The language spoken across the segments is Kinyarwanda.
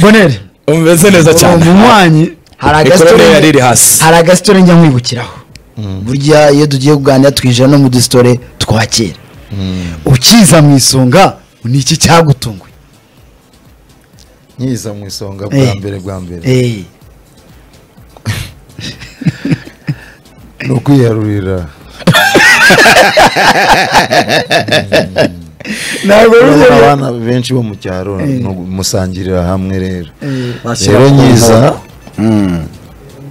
bonere umeze neza cyane umunywanyi hari ikorere yari iri agasitore hasi hari agasitore njya nkwibukiraho burya iyo tugiye kuganira twinjira no mu dusitore twa kera ukiza mu isonga ni iki cyagutunguye nyiza mu isonga bwa Eh. mbere bwa mbere Eh, ni ukwiharurira ntabwo Urabona rero- abana benshi bo mu cyaro ni umusangirira hamwe rero Eh, rero nyiza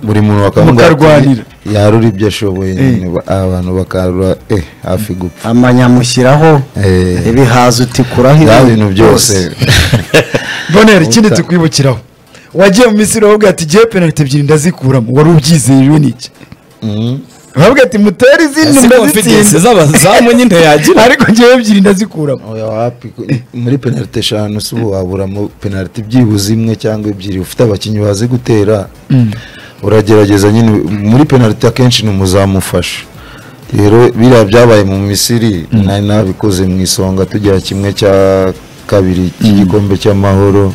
buri muntu bakavuga ati, Mukarwanira. yarura ibyo ashoboye nyine, ba- abantu bakarura eh hafi gupfa amanyamushyiraho Eh. ibihaza utikuraho bya ibintu bintu byose bonere ikindi Uta- tukwibukiraho wagiye mu misiri bavuga ati ngewe penaliti ebyiri ndazikuramo wari ubyizeye n'iki Mm. bavuga ati mutera izindi si confidence ndazitsinda z'abazamu nyine yagira ariko ngewe ebyiri ndazikuramo Oya, wapi ko- muri penalite eshanu si ubu waburamo penalite byibuze imwe cyangwa ebyiri ufite abakinnyi bazi gutera uragerageza nyine muri penalite akenshi ni umuzamu ufasha rero biriya byabaye mu misiri nari nabikoze mu isonga tugera kimwe cya kabiri cy'igikombe cy'amahoro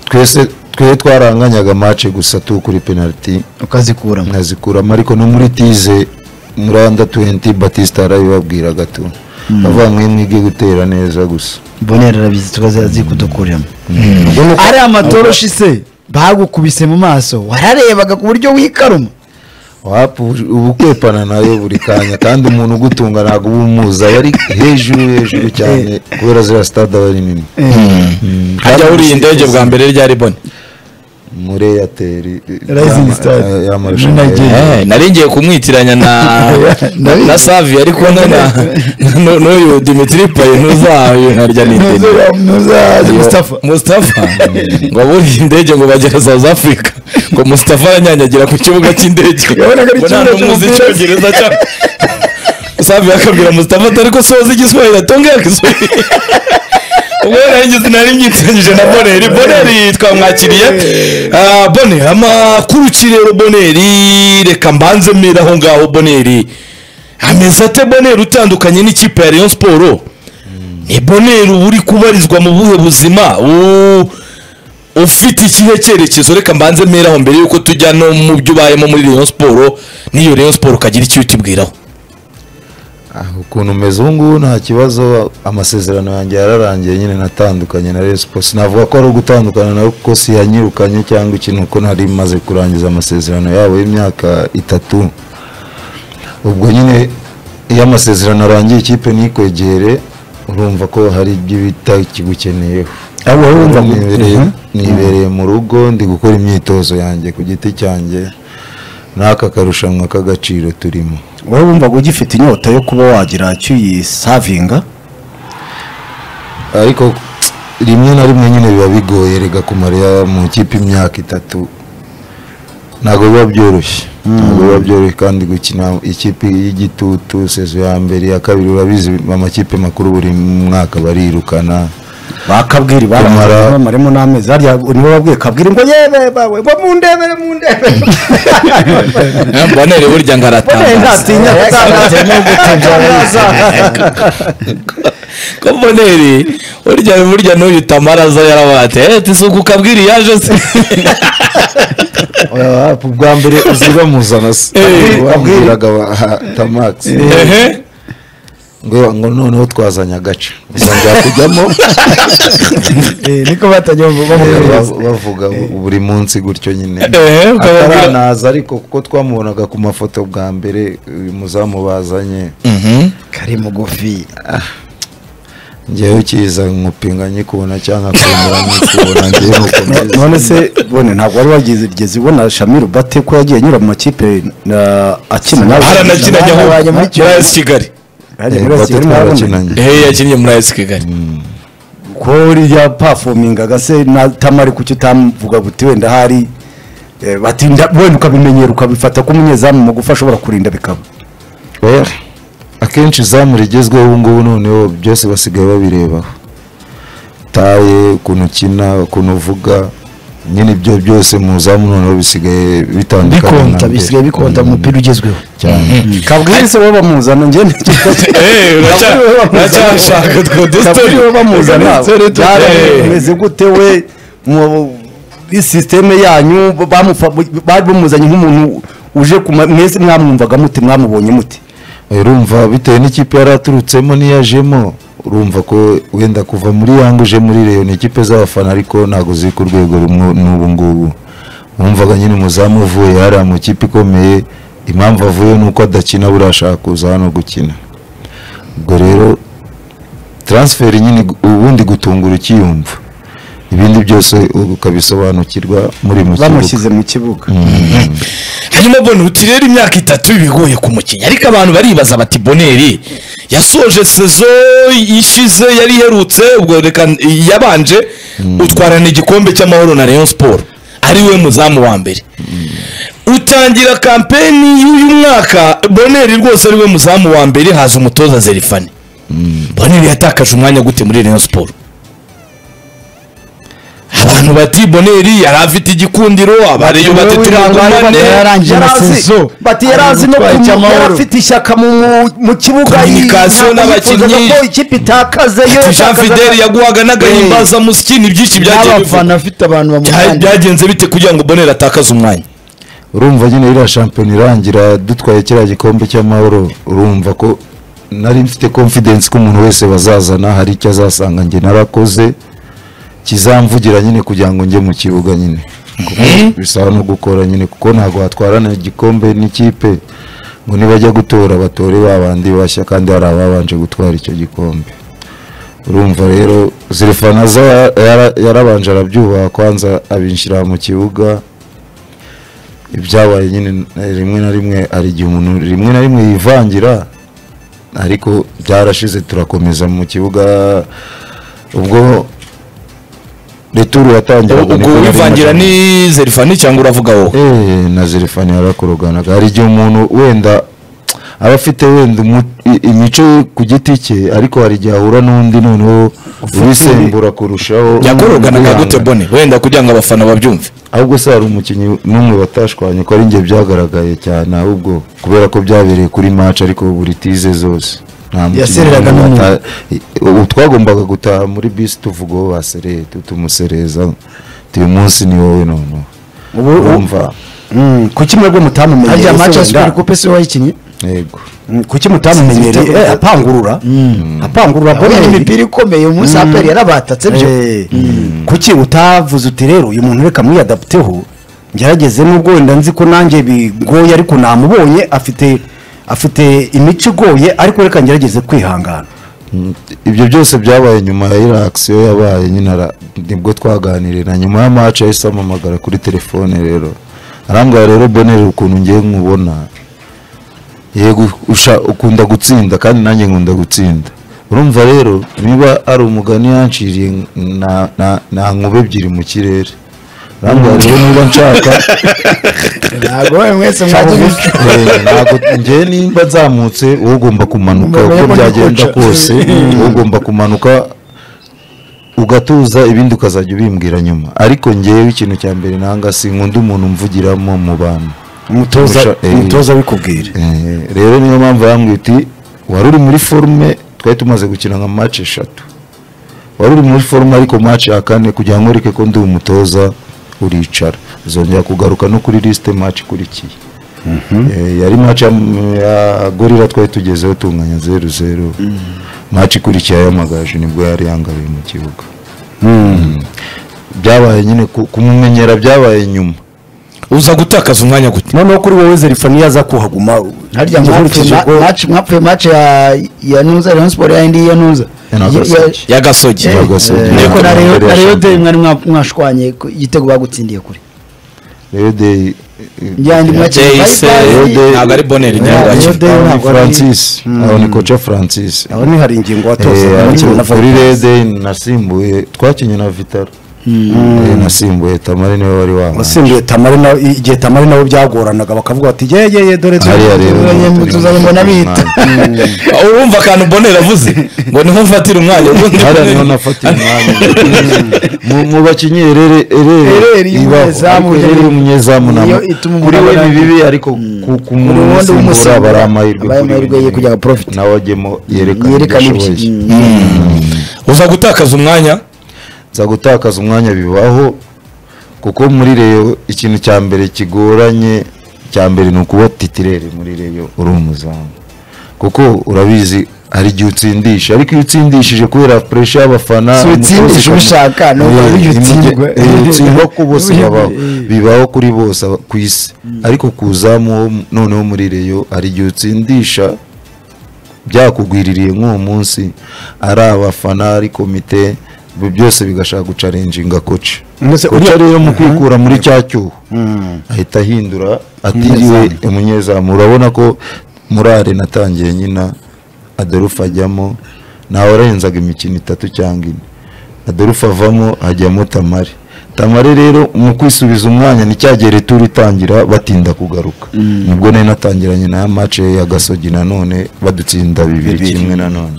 twese twe twaranganyaga mace gusa tukuri penaliti ukazikuramo nkazikuramo ariko no muri tize muranda tuwenti batista yarabibabwiraga tu avuga mwe mwige gutera neza gusa bonera arabizi tukazazi kudukuramo ari amatoroshi se bagukubise mu maso wararebaga ku buryo wikaruma wapu uba ukwepana nayo buri kanya kandi umuntu ugutunga ntabwo uba umuzi aba ari hejuru hejuru cyane kubera ziriya sitade aba ari nini Mm, kandi hajya wuriye indege bwa mbere ryari bone muri eyateri Rising Star. y'amarushanwa Muri Nigeria. Eh, Eh, nari ngiye kumwitiranya na Ndabizi. na savi ariko nana nu- n'uyu dimitri paye ntuzayo nkarya n'indi mustafa mustafa ngo aburiye indege ngo bagera south africa ngo mustafa aranyanyagira ku kibuga cy'indege Yabonaga ari ngo nta ikibuga n'umuzi cy'umupira. icyongereza cyangwa savi akabwira mustafa atari ko soza igiswahili atongera igiswahili ubwo yarangije nari myitiranyije na boneri boneri twamwakiriye Ah, bone amakuruki rero boneri reka mbanze mbere aho ngaho boneri ameze ate boneri utandukanye n'ikipe ya rayon siporo ni boneri uba uri kubarizwa mu buhe buzima U- ufite ikihe cyerekezo reka mbanze mbere aho mbere yuko tujya no mu byo ubayemo muri rayon siporo n'iyo rayon siporo ukagira icyo utubwiraho ah, ukuntu umeze ubu ngubu nta kibazo amasezerano yanjye yararangiye nyine natandukanye na Rayon Sports navuga ko ari ugutandukana nawe kuko siyanyirukanye cyangwa ikintu kuko nari maze kurangiza amasezerano yabo y'imyaka itatu ubwo nyine iyo amasezerano arangiye ikipe ntikwegere urumva ko hari ibyo bita ikigukeneyeho abo urumva nibereye nibereye mu rugo ndi gukora imyitozo yanjye ku giti cyanjye n'aka karushanwa k'agaciro turimo wowe wumvaga ugifite inyota yo kuba wagira icyo uyisavinga ariko rimwe na rimwe nyine biba bigoye rega kumarira mu ikipe imyaka itatu ntabwo biba byoroshye ntabwo biba byoroshye kandi gukina ikipe y'igitutu sezo ya mbere iya kabiri urabizi amakipe makuru buri mwaka barirukana bakabwira Kumara. ibara bamaremo n'amezi harya nibo babwiye kabwira ngo yewe bawe bo mundebere mundebere Eh, boneri burya ngo bonera aratangaza ntatinya gutangaza no gutangaza ko boneri burya burya n'uyu tamaraza yarabaye ati eti isuku ukabwira iyaje se bwa mbere uziba muzana se Eh. wabwiraga tamagisi Ehe. ngo ngo noneho twazanye agace uzajya kujyamo niko batajya bamubwiriza bav- bavuga buri munsi gutyo nyine Ehe, ukababwira- ataranaza ariko kuko twamubonaga ku mafoto bwa mbere uyu muzamu bazanye Mhm. kari mugufi ngewe ukiza nkupinga nyikubona cyangwa nkakubona nyikubona ngewe mukomeza none se bone ntabwo wari wageze ubona shamiru bate ko yagiye anyura mu makipe na- akina nawe haranakina ajya Abanye muri muri AS kigali Hajya muri bati Kigali murabona. twarakinanye ehe yakinnye muri AS kigali ko uriya pafomingaga se na tamari kuki utamuvuga guti wenda hari eh, bati nda- wenda ukabimenyera ukabifata ko umunyezamu mugufi ashobora kurinda bikaba Oya, akenshi izamu rigezweho ubu ngubu noneho byose basigaye babirebaho taye ukuntu ukina ukuntu uvuga nyine ibyo byose mu zamu noneho bisigaye bitandukanye na bikonta mbere. bisigaye bikonta mu mupira ugezweho kabwiriza wowe bamuzana njye Eh, uracya- uracyashaka utwo dustori kabwiriza wowe bamuzana Kabwire byara dustori. bimeze gute we mu muri sisiteme yanyu bamufa- bari bamuzanye nk'umuntu uje ku ma- mwese mwamwumvaga mute mwamubonye mute urumva bitewe n'ikipe yari aturutsemo n'iyajemo urumva ko wenda kuva muri yanga uje muri reyo ni ikipe z'abafana ariko ntabwo ziri ku rwego rumwe n'ubu ngubu wumvaga nyine umuzamu uvuye hariya mu kipe ikomeye impamvu avuye ni uko adakina buriya ashaka kuza hano gukina ubwo rero taransiferi nyine gu- ubundi gutungura ukiyumva ibindi byose ukabisobanukirwa muri mu kibuga bamushyize mu kibuga hanyuma bonuti rero imyaka itatu bigoye ku mukinnyi ariko abantu baribaza bati boneri yasoje sezo ishize yari iherutse ubwo reka yabanje utwarana igikombe cy'amahoro na Rayon siporo ari we muzamu wa mbere utangira kampeni y'uyu mwaka boneri rwose ari we muzamu wa mbere haza umutoza zerifani boneri yatakaje umwanya gute muri Rayon siporo abantu bati boneri yari afite igikundiro abareyo bati turamumane yararangije na sezo bati yari azi no Utwaye kumu- icy'amahoro. yari afite ishyaka mu- mu kibuga Communication ntabwo yifuzaga n'abakinnyi. ko ikipe itakazeyo Ati jean fideli yaguhaga n'agahimbaza musiki ni byinshi byagiye biva. n'abafana afite abantu Bya- bamujyanye byagenze bite kugira ngo boneri atakaze umwanya urumva nyine iriya shampiyona irangira dutwaye kiriya gikombe cy'amahoro urumva ko nari mfite confidence ko umuntu wese bazazana hari icyo azasanga njye narakoze kizamvugira nyine kugira ngo njye mu kibuga nyine Kuko bisaba no gukora nyine kuko ntabwo watwarana igikombe n'ikipe ngo nibajya gutora batore ba bandi bashya kandi hari ababanje gutwara icyo gikombe urumva rero zirifana za yara- yarabanje arabyubaha kwanza abinshyira mu kibuga ibyabaye nyine eh, rimwe na rimwe hari igihe umuntu rimwe na rimwe yivangira ariko byarashize turakomeza mu kibuga ubwo returu yatangiraga ubwo niko nari wivangira maze- ni zerifani cyangwa uravuga wowe Eh, na zerifani yarakoroganaga hari igihe umuntu wenda aba afite wenda umu- i- imico ye ku giti cye ariko hari igihe ahura n'undi noneho ubisembura kurushaho yakoroganaga gute Wihangana. bone wenda kugira ngo abafana babyumve ahubwo se hari umukinnyi n'umwe batashwanye ko ari njye byagaragaye cyane ahubwo kubera ko byabereye kuri match ariko buri tize zose nta mukinnyi Yasereraga n'umwe n'umwe. bata- ubu twagombaga gutaha muri bisi tuvuga uwo basereye tu- tumusereza uyu munsi ni wowe noneho Ubu- urumva Mm, kuki mwebwe mutamumenyereye harya se maci ya wenda? superi kupe se wayikinnye yego Mm, kuki mutamumenyereye Sinzi- Eh, apangurura apangurura abonye boneri imipira ikomeye umunsi aperi yarabatatse byo Eh, kuki utavuze uti rero uyu muntu reka mwiyadapiteho ngerageze nubwo wenda nzi ko nanjye bigoye ariko namubonye afite afite imico igoye ariko reka ngerageze kwihangana Mm, ibyo byose byabaye nyuma ya iriya akisiyo yabaye nyine ara- nibwo twaganiriye na nyuma ya maci yahise ampamagara kuri telefone rero arambwira rero bonere ukuntu ngiye nkubona yego usha- ukunda gutsinda kandi nanjye nkunda gutsinda urumva rero niba ari umugani yanciriye na- na- na nkube ebyiri mu kirere arambwira rero niba nshaka ntabwo wowe mwese mwajya Eh, ntabwo njye nimba nzamutse wowe ugomba kumanuka Umuntu uko yabonye byagenda koca. kose wowe ugomba kumanuka ugatuza ibindi ukazajya ubimbwira nyuma ariko ngewe ikintu cya mbere nanga sinkunda umuntu umvugiramo mu bantu umutoza Kurusha- eh. umutoza abikubwira Eh, rero niyo mpamvu yambwiye uti wari uri muri forume twari tumaze gukina nka maci eshatu wari uri muri forume ariko maci ya kane kugira ngo ureke ko ndi umutoza uricara uzongera kugaruka no kuri lisite maci ikurikiye Eh, yari maci ya ya gorira twari tugezeho tunganya zeru zeru maci ikurikiye ayamagaje nibwo yari yangabiye mu kibuga byabaye nyine ku- kumumenyera byabaye nyuma uza gutakaza umwanya gute noneho kuri wowe zerifani yaza kuhaguma harya nkurikije mwapfuye uko- maci mwapfuye maci ya ya nuza rayon siporo ya indi ya nuza Ya Nagasaki. Ya- ya- y'agasogi Eh, Nagasaki. ariko na Nagasaki. Rayon- na reyo de mwari mwa- mwashwanye ku- igitego bagutsindiye kure rero de njyandi mwakiri Jayce, ntabwo ari boneri niyo bwakira francis aho ni koca francis aho ni hari ingingo Eh, watozaga ariko na kuri Valdez. rede nasimbuye twakinye na vitaro Eh, nasimbuye tamari niwe wari wabaye wasimbuye tamari nawe igihe tamari nawe byagoranaga bakavuga bati yeyeye dore dore hariya rero tuzanye- ni- tuzanye mbona bita. urumva akantu boneri avuze ngo niho mfatira umwanya ubundi hariya niho Boneri- nafatiye umwanya Mu- mu bakinnyi erere Ereri umunyezamu, erere umunyezamu na niyo ituma kuri umuntu we ni abona- bibi ariko ku- ku Kuri muntu wundi usimbura umusimbura, bari amahirwe abaye kuri amahirwe we. ye kugira ngo profit. nawe ajyemo yerekane ibyo yerekana ashoboye ibyo uza gutakaza umwanya za gutakaza umwanya bibaho kuko muri reyo ikintu cya mbere kigoranye cya mbere ni ukuba titirere muri reyo uri umuzamu kuko urabizi hari igihe utsindisha ariko iyo utsindishije kubera puresha y'abafana Si utsindisha umutoza ubishaka, ukamu- ni ukuvuga iyo Eh, utsindwa. eh, utsindwa ku bose Ubihe- babaho eh. bibaho kuri bose aba- ku isi ariko kuzamu noneho muri reyo hari igihe utsindisha byakugwiririye nk'uwo munsi ari abafana ari komite ibyo byose bigashaka gucarenjinga koci Mbese koci uriya- rero mu kwikura muri cya cyuho Mm. ahita ahindura atiriwe umunyezamu urabona ko muri are natangiye nyina adorufa ajyamo nawe arenzaga imikino itatu cyangwa ine adorufa avamo hajyamo tamare tamare rero mu kwisubiza umwanya ni cya gihe returu itangira batinda kugaruka nibwo nari natangiranye na ya mace ya gasogi nanone badutsinda bibiri kimwe nanone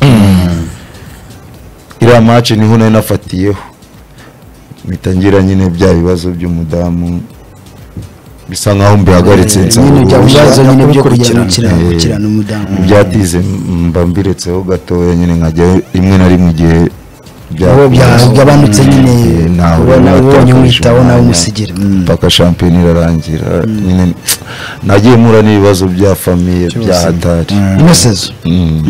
iriya mace niho nari nafatiyeho mpita ngira nyine bya bibazo by'umudamu bisa nkaho mbihagaritse nyine bya nsaba bibazo nyine byo Gukurikirana. Eh. gukirana umudamu ibyatize mba mbiretseho gatoya nyine nkajya rimwe na rimwe igihe uwo byagabanutse nyine ubona ubonye umwitaho nawe umusigira Mm. mpaka shampiyona irarangira nyine nagiye mpura n'ibibazo bya famiye bya hatari inosezo ni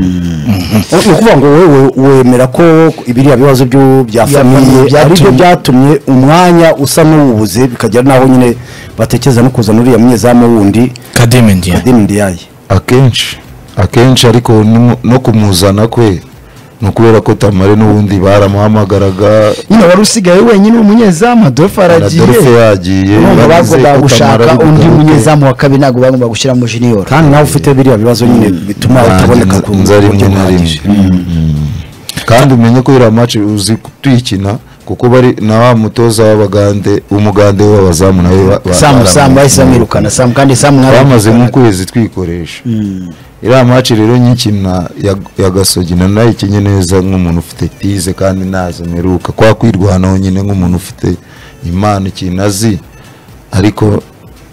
ukuvuga ngo wowe wemera ko biriya bibazo byo- bya Bya famiye famiye ari byo byatumye- byatumye umwanya usa n'uwubuze bikagera n'aho nyine batekereza no kuzana uriya munyezamu wundi kadime ndiye adini ndiyaye akenshi akenshi ariko no- no kumuzana kwe ni ukubera ko tamare n'ubundi baramuhamagaraga nyine wari usigaye wenyine umunyezamu adolphe aragiye Adolphe yagiye urumva bavuze bagomba ko gushaka Kamara ari undi bugaruke. munyezamu wa kabiri ntabwo bagomba gushyiramo junior kandi nawe ufite biriya bibazo nyine bituma utaboneka ku nza rimwe buryo na rimwe buhagije Mm. kandi umenye ko iriya maci uzi tuyikina kuko bari na wa mutoza w'abagande umugande w'abazamu nawe ba- ba- samu baramwirukana. samu bahise bamwirukana samu kandi samu mwari twamaze nk'ukwezi twikoresha iriya maci rero nyikina ya- ya gasogi na nayikinye neza nk'umuntu ufite tize kandi ntazo mperuka kwa kwirwanaho nyine nk'umuntu ufite impano ikintu azi ariko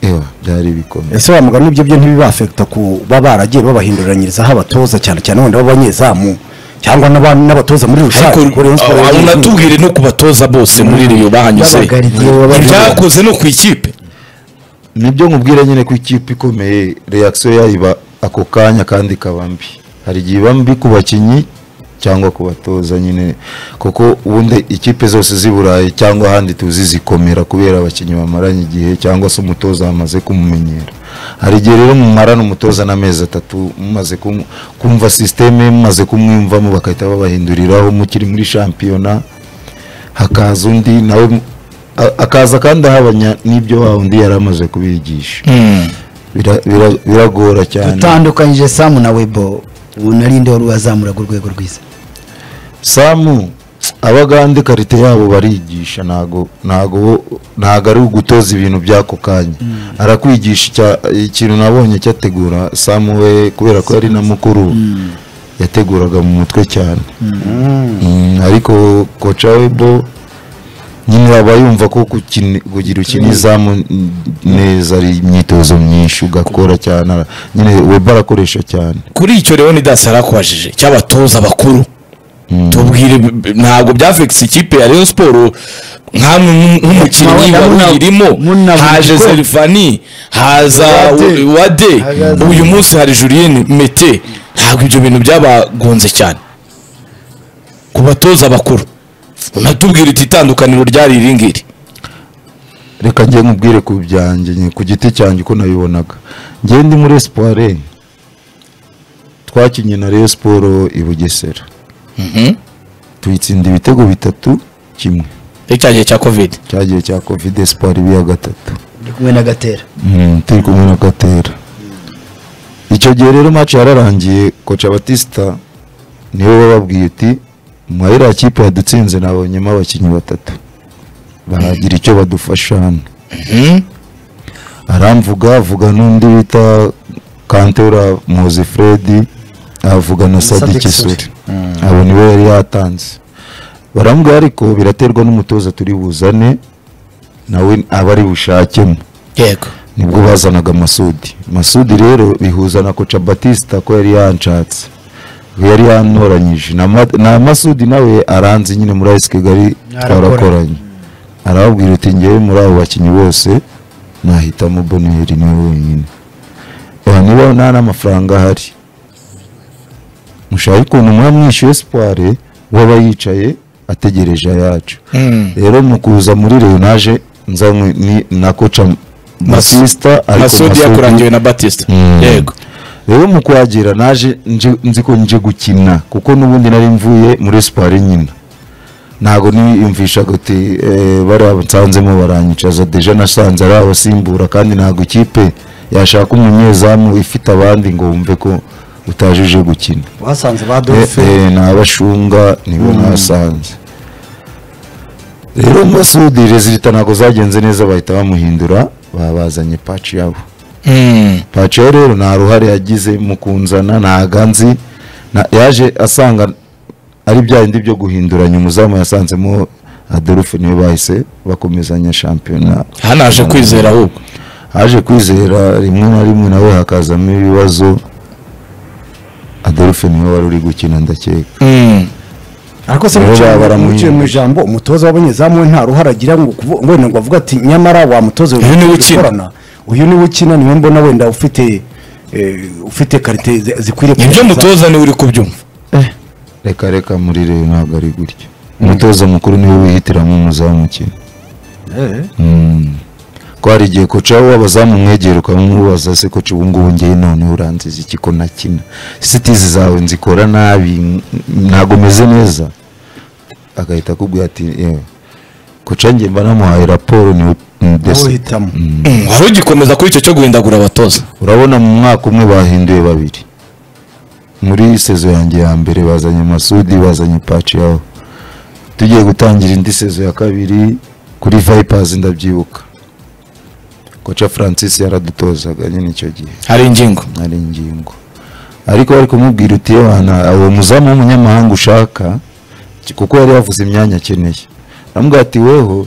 ewa byari bikomeye ese wa mugani ibyo byo ntibibafekita kuba baragiye babahinduranyirizaho abatoza cyane cyane wenda b'abanyezamu cyangwa n'aba- n'abatoza muri rusange ariko kuko Rayon Sports aho yagiye- natubwire no ku batoza bose muri reyo bahanyuze Babagaridiye, babagaridiye. ibyakoze no ku ikipe nibyo nkubwira nyine ko ikipe ikomeye reakisiyo yayo iba ako kanya kandi ikaba mbi hari igihe iba mbi ku bakinnyi cyangwa ku batoza nyine kuko ubundi ikipe zose z'i burayi cyangwa ahandi tuzi zikomera kubera abakinnyi bamaranye igihe cyangwa se umutoza bamaze kumumenyera hari igihe rero mumarana umutoza n'amezi atatu mumaze kumu- kumva sisiteme ye, mumaze kumwiyumvamo bagahita babahinduriraho mukiri muri shampiyona hakaza undi nawe mu- a- akaza kandi ahabanya n'ibyo wa undi yari amaze kubigisha Bira- bira- biragora cyane dutandukanyije samu na webo ubu narinde wari wazamuraga urwego rwiza samu abagande karite yabo barigisha ntago ntago bo- ntago ari ugutoza ibintu by'ako kanya arakwigisha icya- ikintu nabonye cyategura samu we kubera ko yari na mukuru yateguraga mu mutwe cyane Mm, ariko koca webo nyine aba yumva ko gukini- kugira ukina izamu n- neza ari imyitozo myinshi ugakora cyane ara- nyine webo arakoresha cyane kuri icyo rero ni dasi yarakubajije cy'abatoza bakuru tubwire b- b- ntabwo byafekisi ikipe ya rayon siporo nk'amwe mu- nk'umukinnyi Muna- muna- wawuyirimo muna- haje muna- serifani haza Wade. wa- wade Haza- uyu munsi hari julien mete ntabwo ibyo bintu byabagonze cyane ku batoza bakuru unatubwira iti itandukaniro ryari iri ngiri reka njye nkubwire ku byanjye nyine ku giti cyanjye uko nabibonaga njye ndi muri espoire twakinnye na Rayon siporo i bugesera tuyitsinda ibitego bitatu kimwe icya gihe cya kovide cyagiye cya covid espoir ibiya gatatu ndi kumwe na gatera Mm, turi kumwe na gatera icyo gihe rero match yararangiye koca batista niwe wababwiye uti muri iriya kipe yadutsinze nabonyemo abakinnyi batatu baragira icyo badufasha hano aramvuga avuga n'undi bita kantora muzi fredi avuga na sadi kisuri abo niwe yari yatanze baramubwira ariko biraterwa n'umutoza turi buzane nawe aba ari bushakemo yego nibwo bazanaga masudi masudi rero bihuza na koca batista ko yari yanshatse yari yantoranyije na Ma- na masudi nawe aranzi nyine muri ayisi kigali twarakoranye arababwira uti ngewe muri abo bakinnyi bose nahitamo boneri niwe wenyine aha niba nta n'amafaranga ahari mushaka ukuntu mwamwishyuye sipore waba yicaye ategereje ayacu rero mu kuza muri reyo naje nzanywe ni- na koca masisita masudi yakurangiwe na batista Mm. yego rero mu kuhagera naje nje- nzi ko nje gukina kuko n'ubundi nari mvuye muri siporo nyina ntabwo niyumvisha guti eh, bariya nsanzemo baranyicaza deja nasanze ari abasimbura kandi ntabwo ikipe yashaka umunyezamu ifite abandi ngo wumve ko utajije gukina basanze ba Eh, dofe eh, ni abashunga nibo nasanze rero masudi rezilita ntabwo zagenze neza bahita bamuhindura babazanye paci yabo Mm. paciyo rero nta ruhare yagize mu kunzana ntago anzi na- yaje asanga ari bya bindi byo guhinduranya umuzamu yasanzemo adolphe niwe bahise bakomezanya shampiyona hano haje kwizera ahubwo haje kwizera rimwe na rimwe nawe hakazamo ibibazo adolphe niwe wari uri gukina ndakeka Mm. ariko se Rero muciye baramuhindura. muciye mu ijambo umutoza w'abanyezamu we nta ruhare agira ngo kuvu- ngo wenda ngo avuga ati nyamara wa mutoza Uyu niwe ukina." ukorana uyu niwe ukina niwe mbona wenda ufite eh, ufite karite zi- zikwiriye nibyo kugerageza." mutoza niwe uri kubyumva reka reka muri rero ntabwo ari gutya umutoza mukuru niwe wihitiramo umuzamu ukina Eh, Mm. ko hari igihe koca w'abazamu mwegera ukamubaza se koca ubu ngubu ngewe noneho uranziza iki ko nakina sitizi zawe nzikora nabi n- ntabwo meze neza agahita akubwira ati yewe koca njye mba namuhaye raporo ni wowe ndetse hitamo Mm, wari ugikomeza kuri icyo cyo guhindagura abatoza urabona mu mwaka umwe bahinduye babiri muri sezo yanjye ya mbere bazanye masudi bazanye paci yaho tugiye gutangira indi sezo ya kabiri kuri vipers ndabyibuka koca francis yaradutozaga nyine icyo gihe hari ingingo ari ingingo ariko bari kumubwira uti yohana uwo muzamu w'umunyamahanga ushaka ki- kuko yari yavuze imyanya akeneye namubwira ati weho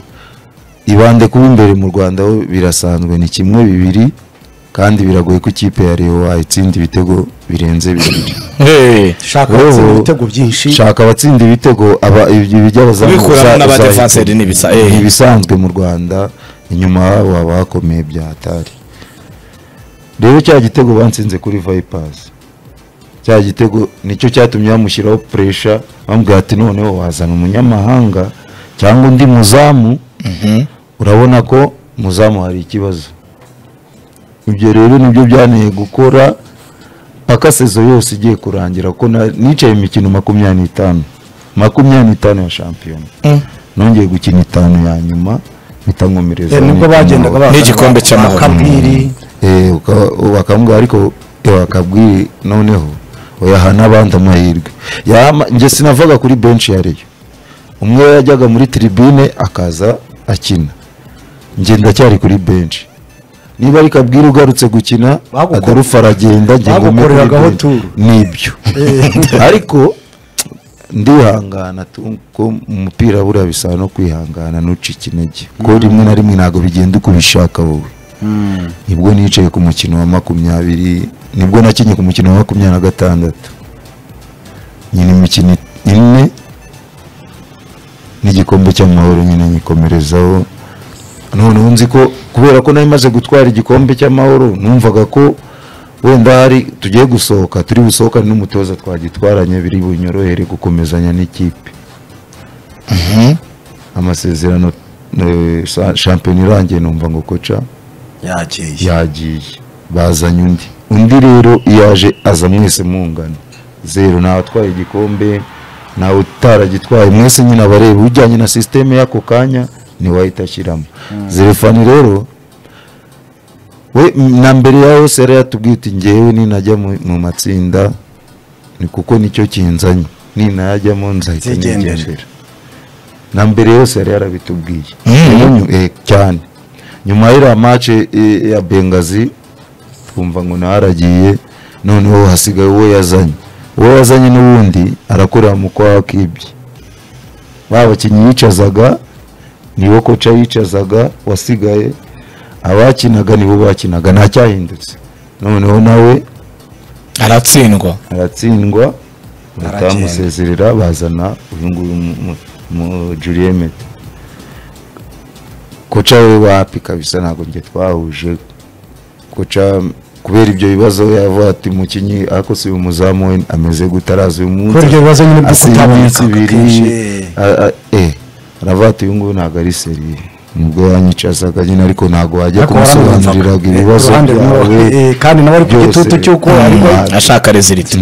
ibande kuba imbere mu rwanda ho birasanzwe ni kimwe bibiri kandi biragoye ko ikipe ya reyo wayitsinda ibitego birenze bibiri Eh, shaka Wowe- watsinda ibitego byinshi shaka abatsinda ibitego aba ibyo by'abazamu Kubikuramo uza- n'abadefenseri uzahita- n'ibisa, eh. ni ibisanzwe mu rwanda inyuma habo haba hakomeye bya hatari rero cya gitego bansinze kuri vipers cya gitego nicyo cyatumye bamushyiraho puresha bamubwira ati noneho wazana umunyamahanga cyangwa undi muzamu urabona ko muzamu hari ikibazo ibyo rero nibyo byanteye gukora paka sezo yose igiye kurangira ko na- nicaye imikino makumyabiri n'itanu makumyabiri n'itanu ya shampiyona Mm. nongeye gukina itanu ya nyuma bitankomereza Eh, nibwo bagendaga bazana N'igikombe ba- cy'amahoro. bakabwiri Eh, uka- bakambwira ariko bakabwira noneho oyaha n'abandi amahirwe Yama- njye sinavuga kuri benshi ya reyo umwe yajyaga muri tribune akaza akina njye ndacyari kuri benshi niba ari kabwira ugarutse gukina Baguko- adarufa aragenda njye ngume kuri bagukoreragaho benshi. tour. nibyo ariko ndihangana tu- ko umupira buriya bisaba no kwihangana ntuce ikinege ko rimwe na rimwe ntabwo bigenda uko ubishaka wowe nibwo nicaye ku mukino wa makumyabiri nibwo nakinnye ku mukino wa makumyabiri na gatandatu nyina imikino ine n'igikombe cy'amahoro nyine nyikomerezaho noneho nzi ko kubera ko nari maze gutwara igikombe cy'amahoro numvaga ko wenda hari tugiye gusohoka turi busohokane n'umutoza twagitwaranye biri bunyorohere gukomezanya n'ikipe amasezerano eh, sa- shampiyona irangiye numva ngo koca yagiye yagiye bazanye undi undi rero iyo aje aza mwese mungana zero ntawatwaye igikombe ntawe utaragitwaye mwese nyine abareba ujyanye na sisiteme y'ako kanya niwahita ashyiramo zerefani rero we na mbere ya yose yari yatubwiye uti ngewe ninajya mu mu matsinda ni kuko nicyo kinzanye ninajyamo nzahita Nzigendera. nigendera na mbere yose yari yarabitubwiye Mm. Rero nyu- eh, cyane nyuma y'iriya mace ya bengazi twumva ngo nawe aragiye noneho hasigaye uwo yazanye uwo yazanye n'ubundi arakorera mu kwaha k'ibye ba bakinnyi yicazaga niwo koca yicazaga wasigaye abakinaga nibo bakinaga nta cyahindutse noneho nawe aratsindwa aratsindwa Aragenda. batamusezerera bazana uyu nguyu mu- mu- mu Julien Mete koca we wapi kabisa ntabwo njye twahuje koca kubera ibyo bibazo yavuga ati umukinnyi ariko si umuzamu we ameze gute araza uyu munsi kubera ibyo bibazo nyine byo asinya iminsi kutaboneka ibiri akenshi a- a- eh, aravuga ati uyu nguyu ntabwo ari seriye nubwo yanyicazaga nyine ariko ntabwo wajya ariko kumusobanurira waramwumvaga. ibibazo Uruhande rumwe, byawe eh, kandi nawe ari ku byose. gitutu cy'uko Mm. ariko ashaka reziliti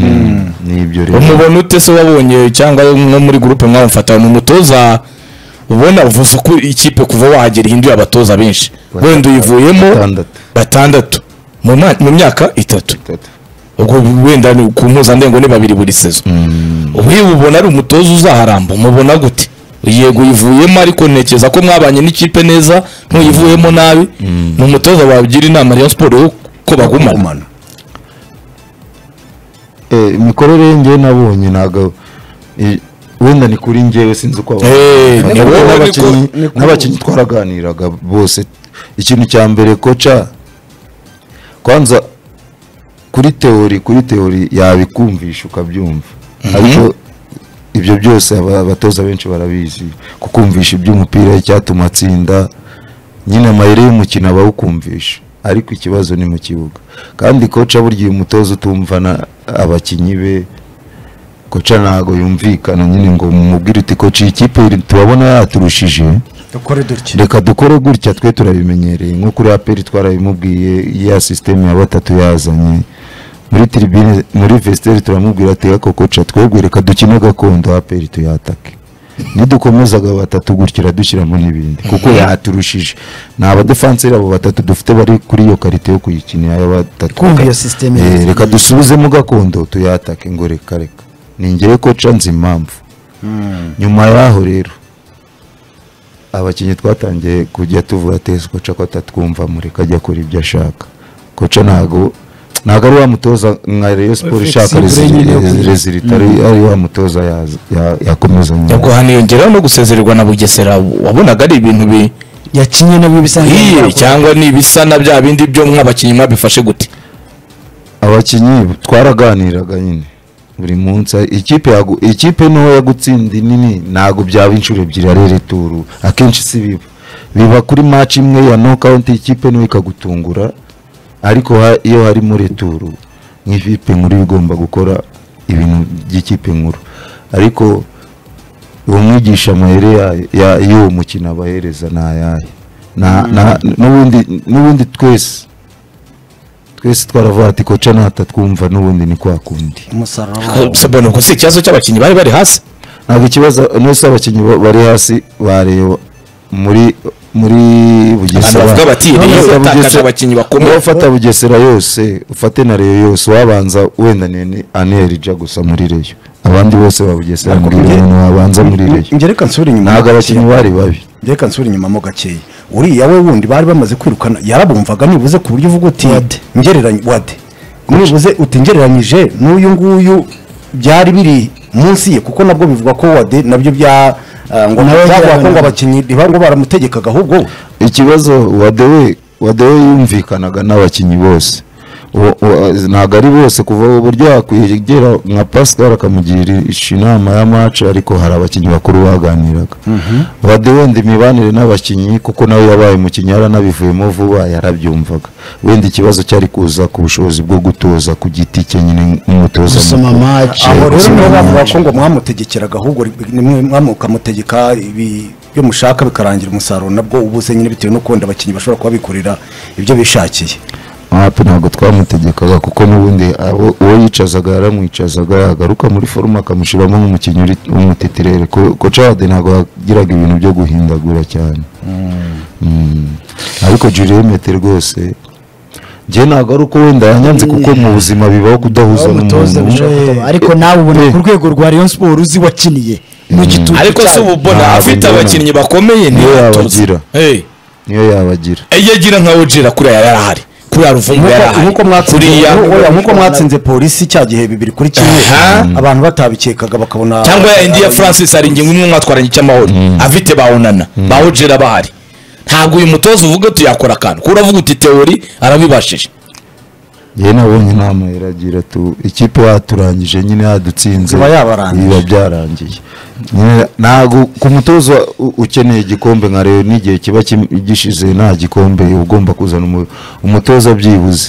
n'ibyo rero umubona ute se wabonye cyangwa nko muri gurupe mwamufata umutoza ubona uvuze uko ikipe kuva wahagera ihinduye abatoza benshi wenda uyivuyemo Batandatu. batandatu mu ma- mu myaka itatu Itatu. ubwo wenda ni ku mpuzandengo ni babiri buri sezo ubu ubona ari umutoza uzaharamba umubona gute yego uyivuyemo ariko ntekereza ko mwabanye n'ikipe neza ntuyivuyemo nabi ni umutoza wagira inama Rayon Sports yo ko bagumana kumana Eh, imikorere ye njyewe nabonye ntabwo eh, wenda ni kuri njyewe sinzi uko abantu- Eh, ni Nabonye wowe, niko- n'abakinnyi- niko- n'abakinnyi twaraganiraga bose ikintu cya mbere koca kwanza kuri teori kuri teori yabikumvisha ukabyumva ariko ibyo byose aba- abatoza benshi barabizi kukumvisha iby'umupira icyatuma atsinda nyine amayeri y'umukino abawukumvisha ariko ikibazo ni mu kibuga kandi koca burya uyu mutoza utumvana abakinnyi be koca ntabwo yumvikana nyine ngo mumubwire uti koca iyi kipe iri- tubabona yaturushije dukore dutya reka dukore gutya twe turabimenyereye nko kuri aperi twarabimubwiye ya sisiteme ya batatu yazanye muri tiribine muri vesiteri turamubwira ati ako koca twebwe reka dukine gakondo aperi tuyatake nidukomezaga batatu gutya iradushyiramo n'ibindi kuko yaturushije ni abadefanseri abo batatu dufite bari kuri iyo karite yo kuyikinira ya batatu Kumva iyo system Eh, yagiye. reka dusubizemo gakondo tuyatake ngo reka reka ni ngewe koca nzi impamvu nyuma y'aho rero abakinnyi twatangiye kujya tuvura tesi koca ko atatwumva mureka ajya akora ibyo ashaka koca ntago ntago ari wa mutoza nka Rayon Sports ishaka rezilita ari wa mutoza yaza- ya- yakomeza nyuma. ubwo haniyongeraho no gusezererwa na Bugesera wabonaga ari ibintu bi yakinye nabyo bisa Iye, nk'ibirakora. cyangwa ni ibisa na bya bindi byo mw'abakinnyi mwabifashe gute abakinnyi twaraganiraga nyine buri munsi ikipe yagu- ikipe ntoya gutsinda inini ntabwo byaba inshuro ebyiri ari returu akenshi si biba biba kuri match imwe ya nokawunti ikipe ntoya ikagutungura ariko ha- iyo harimo returu nk'ikipe nkuru iba igomba gukora ibintu by'ikipe nkuru ariko uwo mwigisha amayeri ya- ya- y'uwo mukino abahereza ni ayahe Na- na- n'ubundi- n'ubundi twese twese twaravuga ati koca natatwumva n'ubundi ni kwa kundi umusaruro Ko- se mbona ubwo si ikibazo cy'abakinnyi bari bari hasi ntabwo ikibazo nose abakinnyi ba- bari hasi bareba muri muri Abantu bugesera bavuga bati, None Rayon se yatakaje Bugesera- abakinnyi bakomeye. niba ufata bugesera yose ufate na reyo yose wabanza wenda ni aneri ija gusa muri reyo abandi bose ba bugesera muri reyo wabanza muri reyo njye reka nsubire inyuma ntabwo abakinnyi bari babi njye reka nsubire inyuma mo gakeya uriya we wundi bari bamaze kwirukana yarabumvaga nibuze ku buryo uvuga uti Wade. ngereranye wade nibuze uti ngereranyije n'uyu nguyu byari biri munsi ye kuko nabwo bivuga ko wade nabyo bya ah, ngo Nawe byavuga ko ngo yagerageje. abakinnyi ntiba- ngo baramutegekaga ahubwo ikibazo wadewe wadewe yumvikanaga n'abakinnyi bose Uwo- uwo- ntabwo ari bose kuva uburyo yakwegera nka pascal akamugira inama ya match ariko hari abakinnyi bakuru baganiraga wadewe wenda imibanire n'abakinnyi kuko nawe yabaye umukinnyi yaranabivuyemo vuba yarabyumvaga wenda ikibazo cyari kuza ku bushobozi bwo gutoza ku giti cye nyine nk'umutoza Gusoma mukuru. match. Eh, aho rero gusoma nibo bavuga match. ko ngo mwamutegekeraga ahubwo ri- nimwe mwamukamutegeka ibi byo mushaka bikarangira umusaruro nabwo ubuze nyine bitewe no kubona abakinnyi bashobora kuba bikorera ibyo bishakiye hapi ntabwo twamutegekaga kuko n'ubundi abo- uwo yicazaga yaramwicazaga yagaruka muri forume akamushyiramo nk'umukinnyi uri- w'umutitire kocade ntabwo yagiraga ibintu byo guhindagura cyane Mm. ariko juriyemete rwose njye ntabwo ari uko wenda yanyanze kuko mu buzima bibaho kudahuza umutoza n'umuntu bishobora kuba. ariko nawe ubona Eh. ku rwego rwa Rayon Sports uzi wakiniye mu gitutu ariko se cyayo. ubu bona Ntabwo afite mbona. abakinnyi bakomeye Niyo ntiyatoza yabagira. niyo yabagira iyo agira nka ojira kuriya yarahari kuriya ruvumbu yarahari nk'uko mwatsinze kuriya oya, nk'uko mwatsinze polisi cya gihe bibiri kuri kimwe Aha. abantu batabikekaga bakabona cyangwa ya indi ya francis hari ingingo imwe mwatwaranye icy'amahoro afite bawunana bawujera bahari ntabwo uyu mutoza uvuga tuyakora akantu kuko uravuga uti teori arabibashije njyewe nabonye inama iragira tu ikipe yaturangije nyine yadutsinze Iba yabarangije. biba byarangiye Nyine ntabwo ku mutoza u- ukeneye igikombe nka rero n'igihe kiba kim- gishize nta gikombe uba ugomba kuzana umu- umutoza byibuze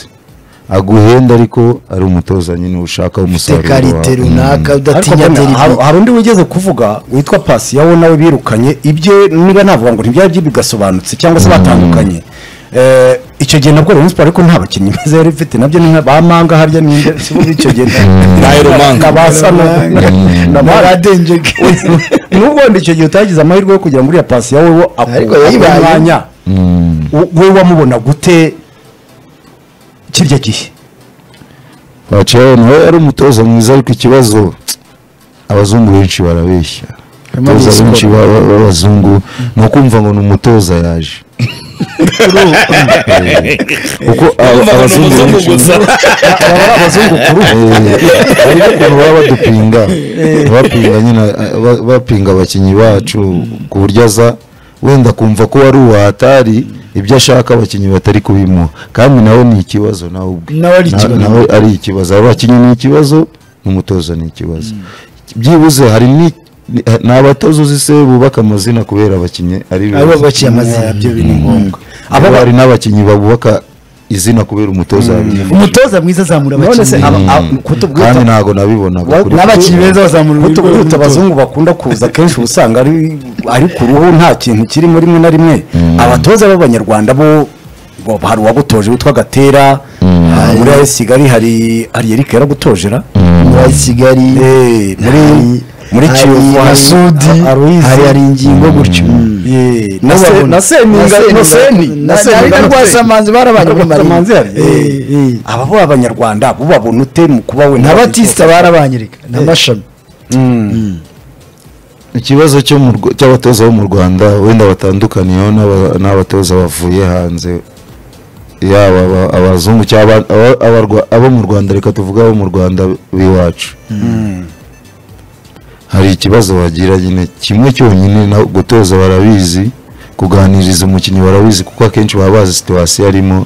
aguhenda ariko ari umutoza nyine ushaka ufite umusaruro karite wawe. runaka ariko udatinya mbona atera hari- ibi- hari undi wigeze kuvuga witwa pasi yawo nawe birukanye ibye niba navuga ngo ntibyari bye bigasobanutse cyangwa se batandukanye Eh, icyo gihe nabwo Rayon Sport ariko nta bakinnyi meza yari ifite nabyo ni nka ba manga harya ni nde si bo icyo gihe Nairo Manga. na ba Sano, na ba Badenjege. n'ubundi icyo gihe utagize amahirwe yo kugira ngo uriya pasi yawe wo ako- Ariko ako yayibaye. mwanya Mm. wo- wowe wamubona gute kirya gihe Pacheco nawe yari umutoza mwiza ariko ikibazo abazungu benshi barabeshya Harimo abatoza Bisco. benshi ba- ba- b'abazungu ni ukumva ngo ni umutoza yaje Eh, kuko aba- Bumva ngo ni abazungu umuzungu benshi gusa aba ari abazungu kuri ubu Eh, hari n'ukuntu baba badupinga bapinga nyine eh, ba- bapinga abakinnyi bacu ku buryo aza wenda kumva ko wari uwatari ibyo ashaka abakinnyi batari kubimuha kandi nawe ni ikibazo nawe ubwe Nawe ari Na- ikibazo. nawe ari ikibazo abakinnyi ni ikibazo n'umutoza ni ikibazo byibuze hari ni ni- ni abatoza uzi se bubaka amazina kubera abakinnyi ari beza. abo baciye amazina byo biri ngombwa abo hari n'abakinnyi babubaka izina kubera umutoza yabivuze. umutoza mwiza azamura none se abakinnyi aba- aba- kutubwita kandi ntabwo nabibonaga Wa- kuri- n'abakinnyi beza bazamura Kuko urwego tuguruta rw'umutoza. abazungu bakunda kuza akenshi uba usanga ari ari ku ruhu nta kintu kirimo rimwe na rimwe abatoza b'abanyarwanda bo bo- hari uwagutoje witwa gatera hari muri AS kigali hari hari erike yaragutojera muri kigali Eh, muri muri hari kiyovu masudi hari hari ingingo gutyo Yeah. na se- Mubabona. na Na seninga na seni na seni na rwasamanzi barabanye muri Rwasamanzi hari. Eh, eh. aba bo abanyarwanda bo babona ute mu kuba we n'abatisita barabanyereka n'amashami ikibazo cyo mu Rw- cy'abatoza bo mu rwanda wenda batandukaniyeho n'aba- n'abatoza bavuye hanze yaba aba- abazungu cyangwa aba- aba- abarwa- abo mu rwanda reka tuvuge abo mu rwanda b'iwacu hari ikibazo bagira nyine kimwe cyonyine na gutoza barabizi kuganiriza umukinnyi barabizi kuko akenshi baba bazi situwasiyo arimo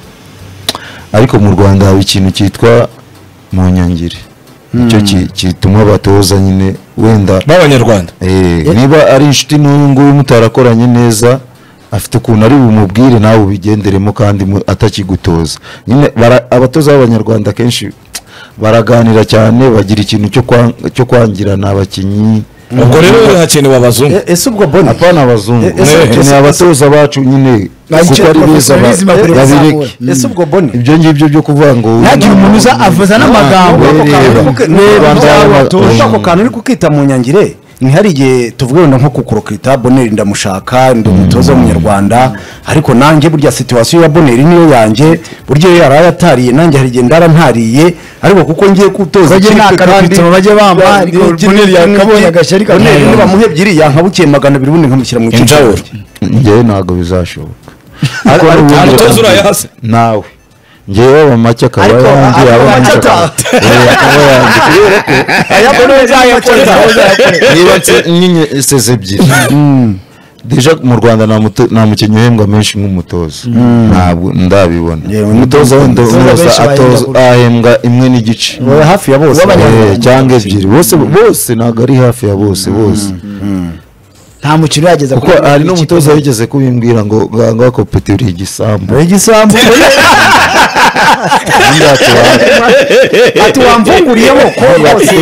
ariko mu rwanda haba ikintu cyitwa mu nyangire nicyo ki- gituma abatoza nyine wenda b'abanyarwanda Eh, niba ari inshuti n'uyu nguyu mutarakoranye neza afite ukuntu ari bumubwire nawe ubigenderemo kandi mu- atakigutoza nyine bara- abatoza b'abanyarwanda akenshi baraganira cyane bagira ikintu cyo kwa- cyo kwangirana abakinnyi ubwo rero hakenewe abazungu Eh, ese ubwo boni apana abazungu Eh, ese- ni ese- abatoza bacu nyine Bagikira kuko ari beza ba- professionalism bakwiye babireke kuzamura. ese ubwo boni ibyo ngibyo byo kuvuga ngo ntagire umuntu uza avuza n'amagambo Reba. Reba. Urumva Reba. ako kantu uri kukita mu nyangire ntihari igihe tuvuga wenda nko kukurokita boneri ndamushaka ndi umutoza w'umunyarwanda ariko nanjye burya situwasiyo ya boneri niyo yanjye burya iyo yaraye atariye nanjye hari igihe ndara ntariye ariko kuko ngiye kutoza Bajye nta karokitiro bajye bampa, ariko Boneri yakabonye agashyari kabonye. boneri niba muhe ebyiri yankabukiye magana abiri ubundi nkamushyira mu icupa Injawuro. njyewe ntabwo bizashoboka Ariko Kuko nta n'ubundi mutoza batandukanye. urayahase. nawe njyewe aba make akaba Ariko- yangiye ariko aba make make akaba Eh, akaba yangiye kubera ko ayabona niba nse- nyine seze ebyiri deja mu rwanda nta muto- nta mukinnyi uhembwa menshi nk'umutoza ntabwo ndabibona Yewe, umutoza wenda umutoza umutoza benshi atoza bahembwa- ahembwa imwe n'igice Wowe hafi ya bose Eh, cyangwa ebyiri bose bose ntabwo ari hafi ya bose bose nta mukino urageza kuko hari n'umutoza wigeze kubimbwira ngo nganga kopeti uri igisambu Wowe igisambu ati wamvunguriyeho ko rwose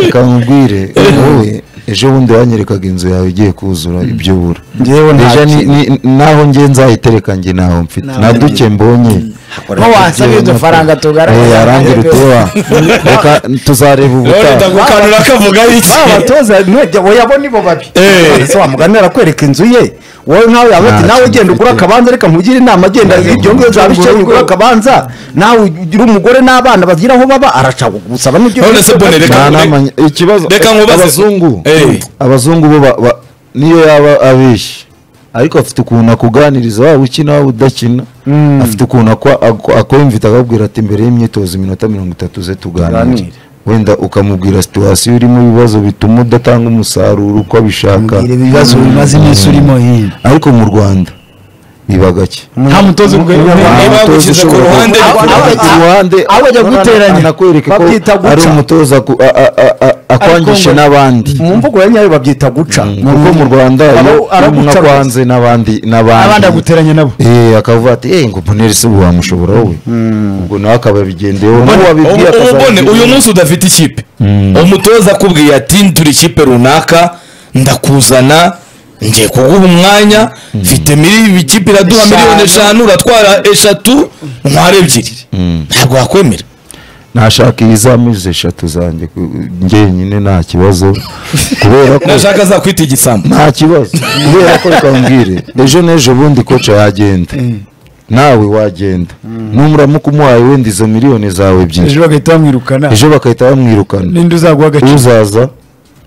akamubwire wowe ejo bundi wanyerekaga inzu yawe igiye kuzura ibyo ubura Njyewe nta Deja ni- kintu. ni- naho ngiye nzayitereka njye ntaho mfite Ntaho na mfite. duke mbonye nko wansabye udufaranga Eh, arangira utuba reka tuzareba none ubutaha ndagukanura akavuga iki abatoza nujya woyabona ibo babi Eh. ese wamugani arakwereka inzu ye wowe nkawe yaba ati Nta nawe kintu ugenda ugura mfite." akabanza reka nkugire inama agenda ibyo ngibyo byaba bikeye ugura akabanza nawe ugira umugore n'abana bagira aho baba araca gusaba n'ibyo None se Bonnie, reka- Nta nama nye- ikibazo Reka nkubaze. abazungu Eh. abazungu bo ba- ba- niyo yaba abeshya ariko afite ukuntu akuganiriza waba ukina waba udakina afite ukuntu akwa- akwa- akwemvita akakubwira ati mbere y'imyitozo iminota mirongo itatu ze tuganire Tuganire. wenda ukamubwira situwasiyo irimo ibibazo bituma udatanga umusaruro uko abishaka ibibazo bimaze iminsi urimo hino ariko mu rwanda biba gake nta mutoza ubwo niba yagushyize ku ruhande aho bajya guteranya, anakwereka ko babyita guca. ari umutoza ku- a- a- a- a- akwangisha ngo- n'abandi mu mvugo ya nyayo babyita guca mu rugo mu rwanda Aba- iyo umuntu araguca akwanze n'abandi abandi n'abandi aguteranya nabo Eh, akavuga ati eee ngo boneri se ubu wamushobora wowe ubwo nawe akababigendeyeho n'uwo wabibwiye ubu ubone akazabigendeyeho. uyu munsi udafite ikipe umutoza akubwiye ati turi ikipe runaka ndakuzana ngiye kuguha umwanya mfite miri ikipe iraduha Eshanu. miliyoni eshanu uratwara eshatu ntwara ebyiri ntabwo wakwemera nashaka ibizamini eshatu zanjye ku- njyenyine nta kibazo kubera ko nashaka azakwita igisambo nta kibazo kubera ko reka nkubwire ejo n'ejo bundi koca yagenda nawe wagenda n'umuramuka umuhaye wenda izo miliyoni zawe ebyiri ejo bagahita bamwirukana ejo bakahita bamwirukana n'indi uzaguha agaciro uzaza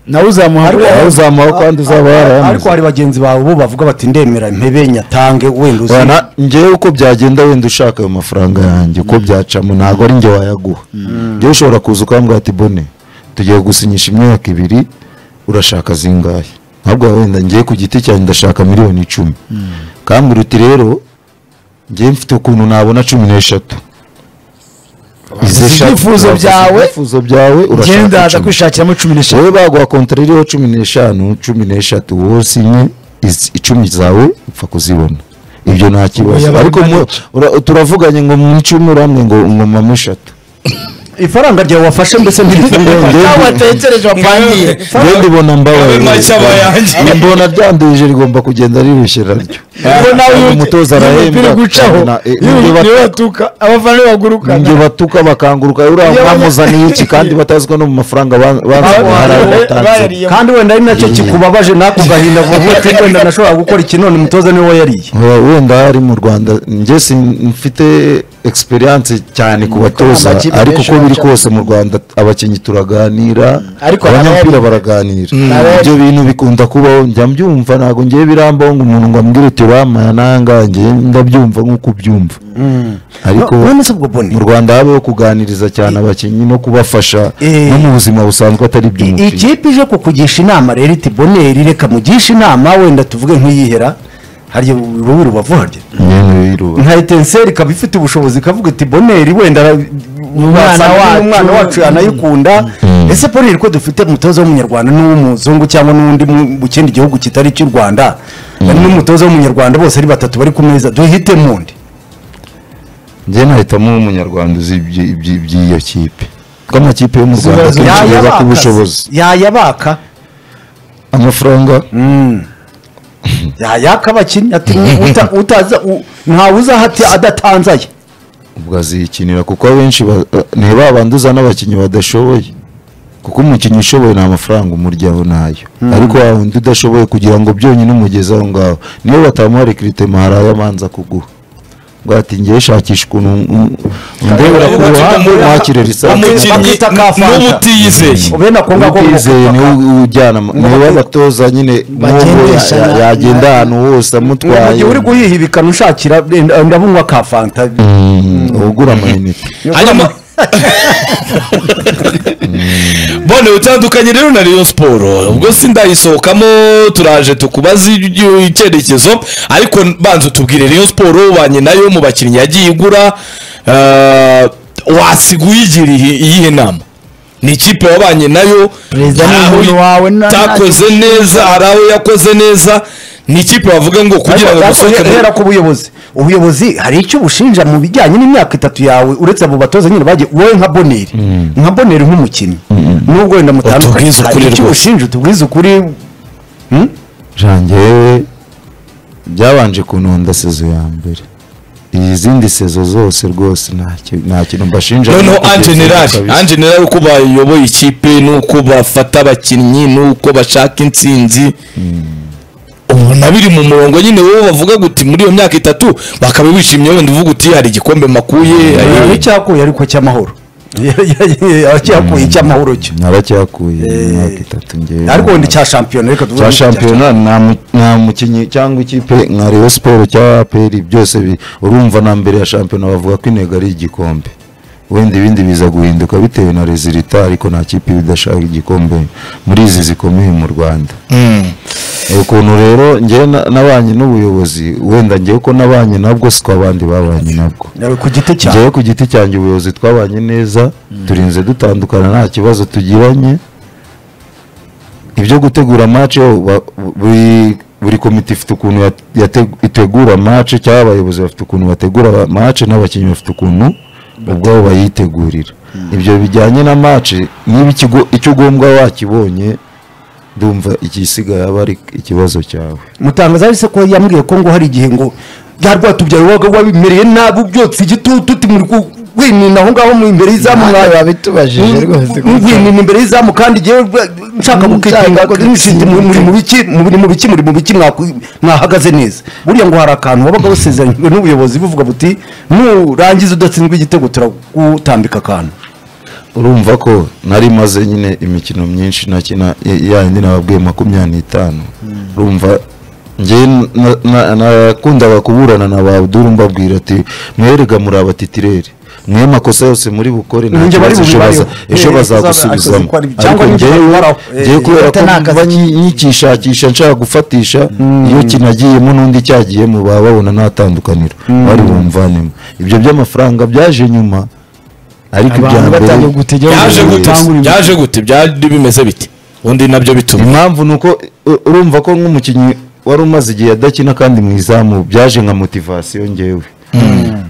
nawe uzamuha nawe uzamuha kandi uzaba ariko yarayamaze hari bagenzi bawe bo bavuga bati ndemera mpebenya atange wenda uzi Bana, njyewe uko byagenda wenda ushaka ayo mafaranga yanjye uko byacamo ntabwo ari njye wayaguha njyewe ushobora kuza ukambwira ati bone tugiye gusinyisha imyaka ibiri urashaka zingahe ntabwo wenda ngiye ku giti cyanjye ndashaka miliyoni icumi kambwira uti rero njyewe mfite ukuntu nabona cumi n'eshatu Izi eshatu- ibyifuzo urakoze byawe, ibyifuzo byawe urashaka genda ndaza icumi. kwishakiramo cumi n'eshanu wowe baguha kontara iriho cumi n'eshanu cumi n'eshatu wowe sinye izi- icumi zawe upfa kuzibona ibyo nta kibazo Oya, ariko mu- ura- turavuganye ngo mu icumi uramwe ngo ngo mama eshatu ifaranga ryawe wafashe mbese ntirifunguye aho watekereje wapangiye ngende ndibona mbabaye Abe make aba ayanjye. Njye mbona ryanduje rigomba kugenda rirushye naryo ubwo nawe Uyu mutoza arahembwa, umupira ugucaho akabona, eh, iyo ibyo bat- niwe batuka abafana be bagurukana ibyo batuka bakanguruka uriya Iyo- bamuzaniye iki kandi batazi ko no mu mafaranga ban- banze guhara batanze barariye kandi wenda ari nacyo kikubabaje nako gahinda vuba ati wenda nashobora gukora iki none umutoza niwe wayariye Oya, wenda ari mu rwanda njye sin- mfite experience cyane ku batoza amakipe ariko menshi uko biri aracyafite. kose mu rwanda abakinnyi turaganira Ariko abanyamupira harayari. baraganira Harayari. ibyo bintu bikunda kubaho njya mbyumva ntabwo ngewe birambaho ngo umuntu ngo ambwire uti uramaya nangange ndabyumva nk'uko ubyumva ariko No- none se ubwo boni mu rwanda habeho kuganiriza cyane abakinnyi no kubafasha Eh. no mu buzima busanzwe atari I- iby'umupira ikipe ije kukugisha inama rero iti boneri reka mugishe inama wenda tuvuge nk'iyihera hariya urubi rubavu harya nyine biruba nka etenseri ikaba ifite ubushobozi ikavuga iti boneri wenda ra- wasanga wacu. umwana wacu yanayikunda ese boneri ko dufite umutoza w'umunyarwanda n'uw'umuzungu cyangwa n'undi mu mu kindi gihugu kitari icy'u rwanda hari n'umutoza w'umunyarwanda bose ari batatu bari ku meza duhitemo undi njye nahitamo umunyarwanda uzi ibyi- ibyi- iby'iyo kipe kuko amakipe yo mu rwanda Ziba- akenshi ureba ku bushobozi yayabaka amafaranga yayaka abakinnyi ati uta- utaza u- ntawe uzaha ati adatanze aya ubwo aziyikinira kuko abenshi ba- ni ba bandi uzana abakinnyi badashoboye kuko umukinnyi ushoboye nta mafaranga umuryaho nayo ariko wa wundi udashoboye kugira ngo byonyine umugeze aho ngaho niyo batamuha rekiritema hari ayo amanza kuguha ngo ati ngewe shakisha ukuntu um- undebera ku ruhande mwakire risanzwe umukinnyi Bakita ka Fanta. n'ubutiyizeye ubena ko ngako ubwizeye niwe ujyana niwe abatoza nyine Bagendesha n'uwo ya- na- yagenda ahantu hose amutwaye mugihe uri guhiha ibikanu ushakira wenda ndabunywa ka fanta Mm, ugura amayinite hanyuma bone utandukanye rero na Rayon Sport ubwo si ndayisohokamo turaje tukubaze iby- icyerekezo ariko banza utubwire Rayon Sport ubanye nayo mu bakinnyi yagiye igura eh, wasiga uyigira ihi- iyihe nama ni ikipe wabanye nayo Perezida ni hari aho umuntu wawe, nta- nta itakoze neza hari aho yakoze neza ni ikipe bavuga ngo kugira ngo Ariko dusohoke he- muri- hera ku buyobozi ubuyobozi hari icyo ubushinja mu bijyanye n'imyaka itatu yawe uretse abo batoza nyine bagiye wowe nka boneri nka boneri nk'umukinnyi nubwo wenda mutandukanye Utubwize hari ukuri icyo rwose. ubushinja utubwize ukuri jangewe byabanje kununda sezo ya mbere izindi sezo zose rwose ntacyo- nta kintu mbashinja noneho Kugeza ubu anjenerali kabisa. anjenerali uko bayoboye ikipe n'uko bafata abakinnyi n'uko bashaka intsinzi ubona biri mu murongo nyine wowe bavuga guti muri iyo myaka itatu bakaba bishimye wenda uvuga uti hari igikombe makuye hari Hari icyakuye ariko cy'amahoro cyakuye cy'amahoro cyo naracyakuye imyaka itatu ngewe ariko wenda icya shampiyona reka tuvuge cya icya shampiyona. shampiyona nta mu- nta mukinnyi cyangwa ikipe nka Rayon siporo cyangwa aperi byose bi- urumva na mbere ya shampiyona bavuga ko intego ari igikombe wenda ibindi biza guhinduka bitewe na rezilita ariko nta kipe iba idashaka igikombe muri izi zikomeye mu rwanda ukuntu rero ngewe na- nabanye n'ubuyobozi wenda ngewe ko nabanye nabwo si ko abandi babanye nabwo Nawe ku giti cyawe ngewe ku giti cyanjye ubuyobozi twabanye neza turinze dutandukana nta kibazo tugiranye ibyo gutegura match yo ba- buri buri komite ifite ukuntu yate- yate- itegura match cyangwa abayobozi bafite ukuntu bategura ba- match n'abakinnyi bafite ukuntu ubwabo bayitegurira ibyo bijyanye na match niba ikigo- icyo ugombwa wakibonye ndumva igisigaye aba ari ikibazo cyawe mutangaza yahise ko yambwiye ko ngo hari igihe ngo bya rwatubyaye wabaga wabimereye nabi ubyotse igitutu muri kuwinina aho ngaho mu imbere y'izamu Ntawe mwa- wabitubajije rwose ko mwinina imbere y'izamu kandi ngewe rwa- nshaka Mm, gukitinga nshaka ko nshinze muri muri mu biki muri mu biki muri mu biki mwaku- mwahagaze neza buriya ngo hari akantu wabaga wasezeranyijwe n'ubuyobozi buvuga buti nurangiza udatsinzwe igitego turagutambika akantu urumva ko nari maze nyine imikino myinshi nakina ya- ya yindi nababwiye makumyabiri n'itanu urumva ngewe na- na- nakundaga kuburana na ba Abdul mbabwira ati mwerega muri abatitireri mwe makosa yose muri bukore nta Ninjye bari kibazo ejo bubibariho. baza- ejo Eh, bazagusubizamo akoze ko ari- cyangwa ariko ninjye ngewe baraho. Eh, ngewe kubera ufite ko n'akazi mba nyi- nyikishakisha nshaka gufatisha iyo kinagiyemo n'undi cyagiyemo baba babona nta tandukaniro bari bumvanemo ibyo by'amafaranga byaje nyuma ariko ibya abantu mbere batangiye gutegera byaje Ubuyobozi. gute byaje gute byari bimeze biti undi nabyo bituma impamvu ni uko u- urumva ko nk'umukinnyi wari umaze igihe adakina kandi mu izamu byaje nka motivasiyo ngewe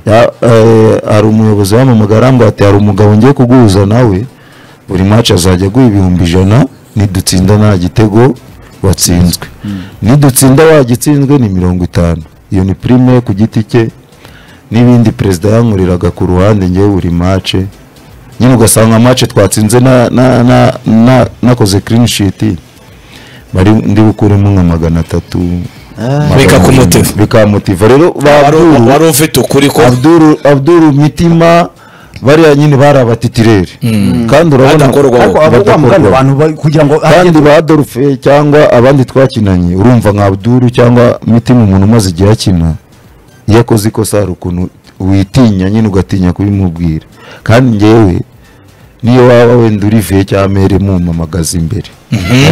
Ya- eh, hari umuyobozi wamamaga arambwira ati hari umugabo ngiye kuguhuza nawe buri maci azajya aguha ibihumbi ijana nidutsinda nta gitego watsinzwe nidutsinda wagitsinzwe ni mirongo itanu iyo ni prime ku giti cye n'ibindi perezida yankuriraga ku ruhande ngewe buri mace nyine ugasanga mace twatsinze na- na- na- na- nakoze clean sheet bari ndi bukuremo nka magana atatu magana Bikakumotiva. arindwi. bikamotiva rero ba Wari- Abdul- wari ufite ukuri ko Abdul Abdul mitima bariya nyine bari abatitireri kandi urabona Badakorwaho. ariko abo wa mugani badakorwaho. abantu ba- kugira ngo kandi ba Adolphe cyangwa abandi twakinanye urumva nka Abdul cyangwa mitima umuntu umaze igihe akina iyo akoze ikosa hari ukuntu witinya nyine ugatinya kubimubwira kandi ngewe niyo waba wenda uriviye cyangwa mere mumpamagaza imbere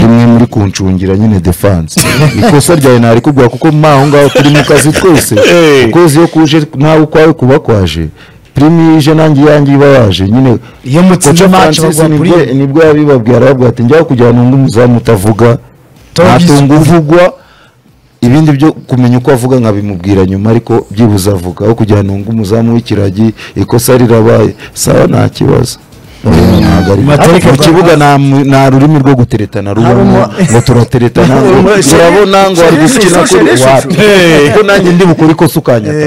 rimwe muri kuncungira nyine defanse ikosa ryawe ntari kubwira kuko mwaho ngaho turi mu kazi twese Eh. ukwezi iyo kuje nawe ukwawe kuba kwaje prime iyo ije nanjye iyanjye iba yaje nyine Iyo mutsinze Koca match Francis baguha nibwo- prime. nibwo yabibabwira arababwira ati njyaho kujyana undi muzamu utavuga Tom ntatunga uvugwa ibindi byo kumenya uko avuga nkabimubwira nyuma ariko byibuze avuga aho kujyana undi umuzamu w'ikiragi ikosa rirabaye sawa nta kibazo Ntabwo ari- Matariki mu kibuga nta mu- nta rurimi rwo guteretana rubamo ngo turateretana ngo urabona ngo ari gukina kuri wapi kuko nanjye ndi bukore ikosa ukanyataka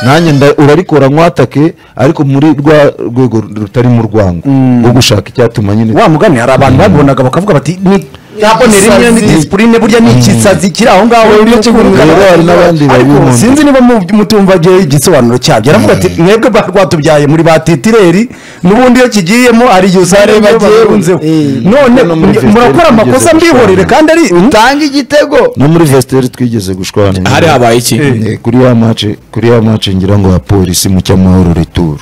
nanjye nda- urarikora nkwatake ariko muri rwa rwego rutari mu rwango rwo gushaka icyatuma nyine wa mugani hari abantu babibonaga bakavuga bati ni nabone rimwe ni disipurine burya ni ikisazi kiri aho ngaho Rero hari n'abandi ariko babibona. sinzi niba mu- mutumva gihe igisobanuro cyabyo aravuga ati mwebwe ba rwatubyaye muri ba titireri n'ubundi iyo kigiyemo hari igihe usanga Hari bagiye bagiye- bunzeho Eh. none No muri mwe- murakora Vestiaire amakosa tugeze mbihorere gushwana. kandi ari tanga igitego no muri vesiteri twigeze gushwana hari habaye iki Eh, kuri ya mace kuri ya mace ngira ngo ya polisi mu cyamahoro returu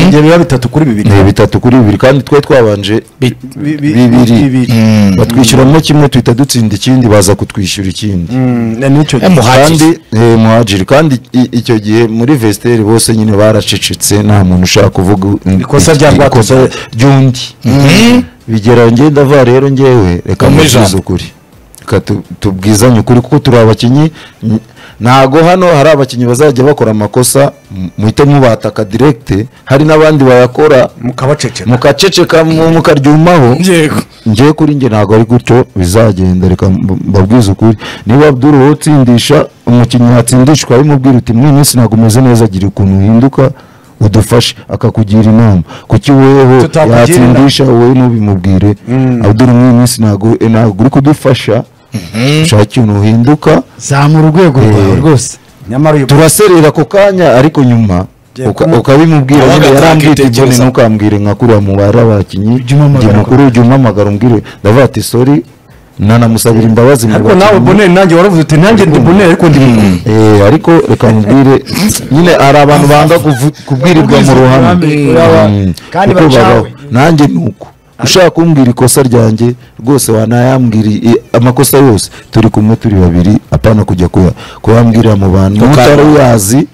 ibyo biba bitatu kuri bibiri ni bitatu kuri bibiri kandi twari twabanje Bi- Bi- bi- bibiri bibiri. batwishyuramo kimwe tuhita dutsinda ikindi baza kutwishyura ikindi Mm, nicyo gihe. Eh, muhajiri. kandi eh, muhajiri kandi i- icyo gihe muri vesiteri bose nyine baracecetse nta muntu ushaka kuvuga Ikosa rya Rwatubyaye. ikosa ry'undi bigera njye ndava rero ngewe reka Umpe ijambo. mubwize ukuri reka tu- tubwizanye ukuri kuko turi abakinnyi n- ntago hano hari abakinnyi bazajya bakora amakosa m- muhite mubataka direkite hari n'abandi bayakora mukabaceceka mukaceceka mu- mukaryumaho yego ngewe kuri njye ntabwo ari gutyo bizagenda reka mb- mbabwize ukuri niba Abdul wowe utsindisha umukinnyi yatsindishwa bimubwira uti muri iyi minsi ntabwo umeze neza agira ukuntu uhinduka udufashe akakugira inama kuki weho Tutakugira yatsindisha wowe ntubimubwire Abdul muri iyi minsi ntabwo eh, ntabwo uri kudufasha ushaka ikintu uhinduka zamura urwego rwawe Eh. rwose nyamara uyu turaserera ako kanya ariko nyuma Jye uka- kumu- ukabimubwira Abaga nyine yarambwira atakitekereza. ibone ntukambwire nka kuriya mubare abakinnyi Ujye umpamagara jya kure. mukuru ujya umpamagara umbwire ndavuga ati sori nanamusabira imbabazi mu ariko nawe bakinnyi. boneri nanjye waravuze uti nanjye ndi boneri ariko ndi boneri Eh, ariko reka mubwire nyine hari abantu banga kuvu- kubwirirwa mu ruhame Mm. Kandi Kuko bacawe. babaho. nanjye ni uko ushaka kumbwira ikosa ryanjye rwose wanayambwira i- amakosa yose turi kumwe turi babiri apana kujya kuya- kuyambwira mu bantu utari uyazi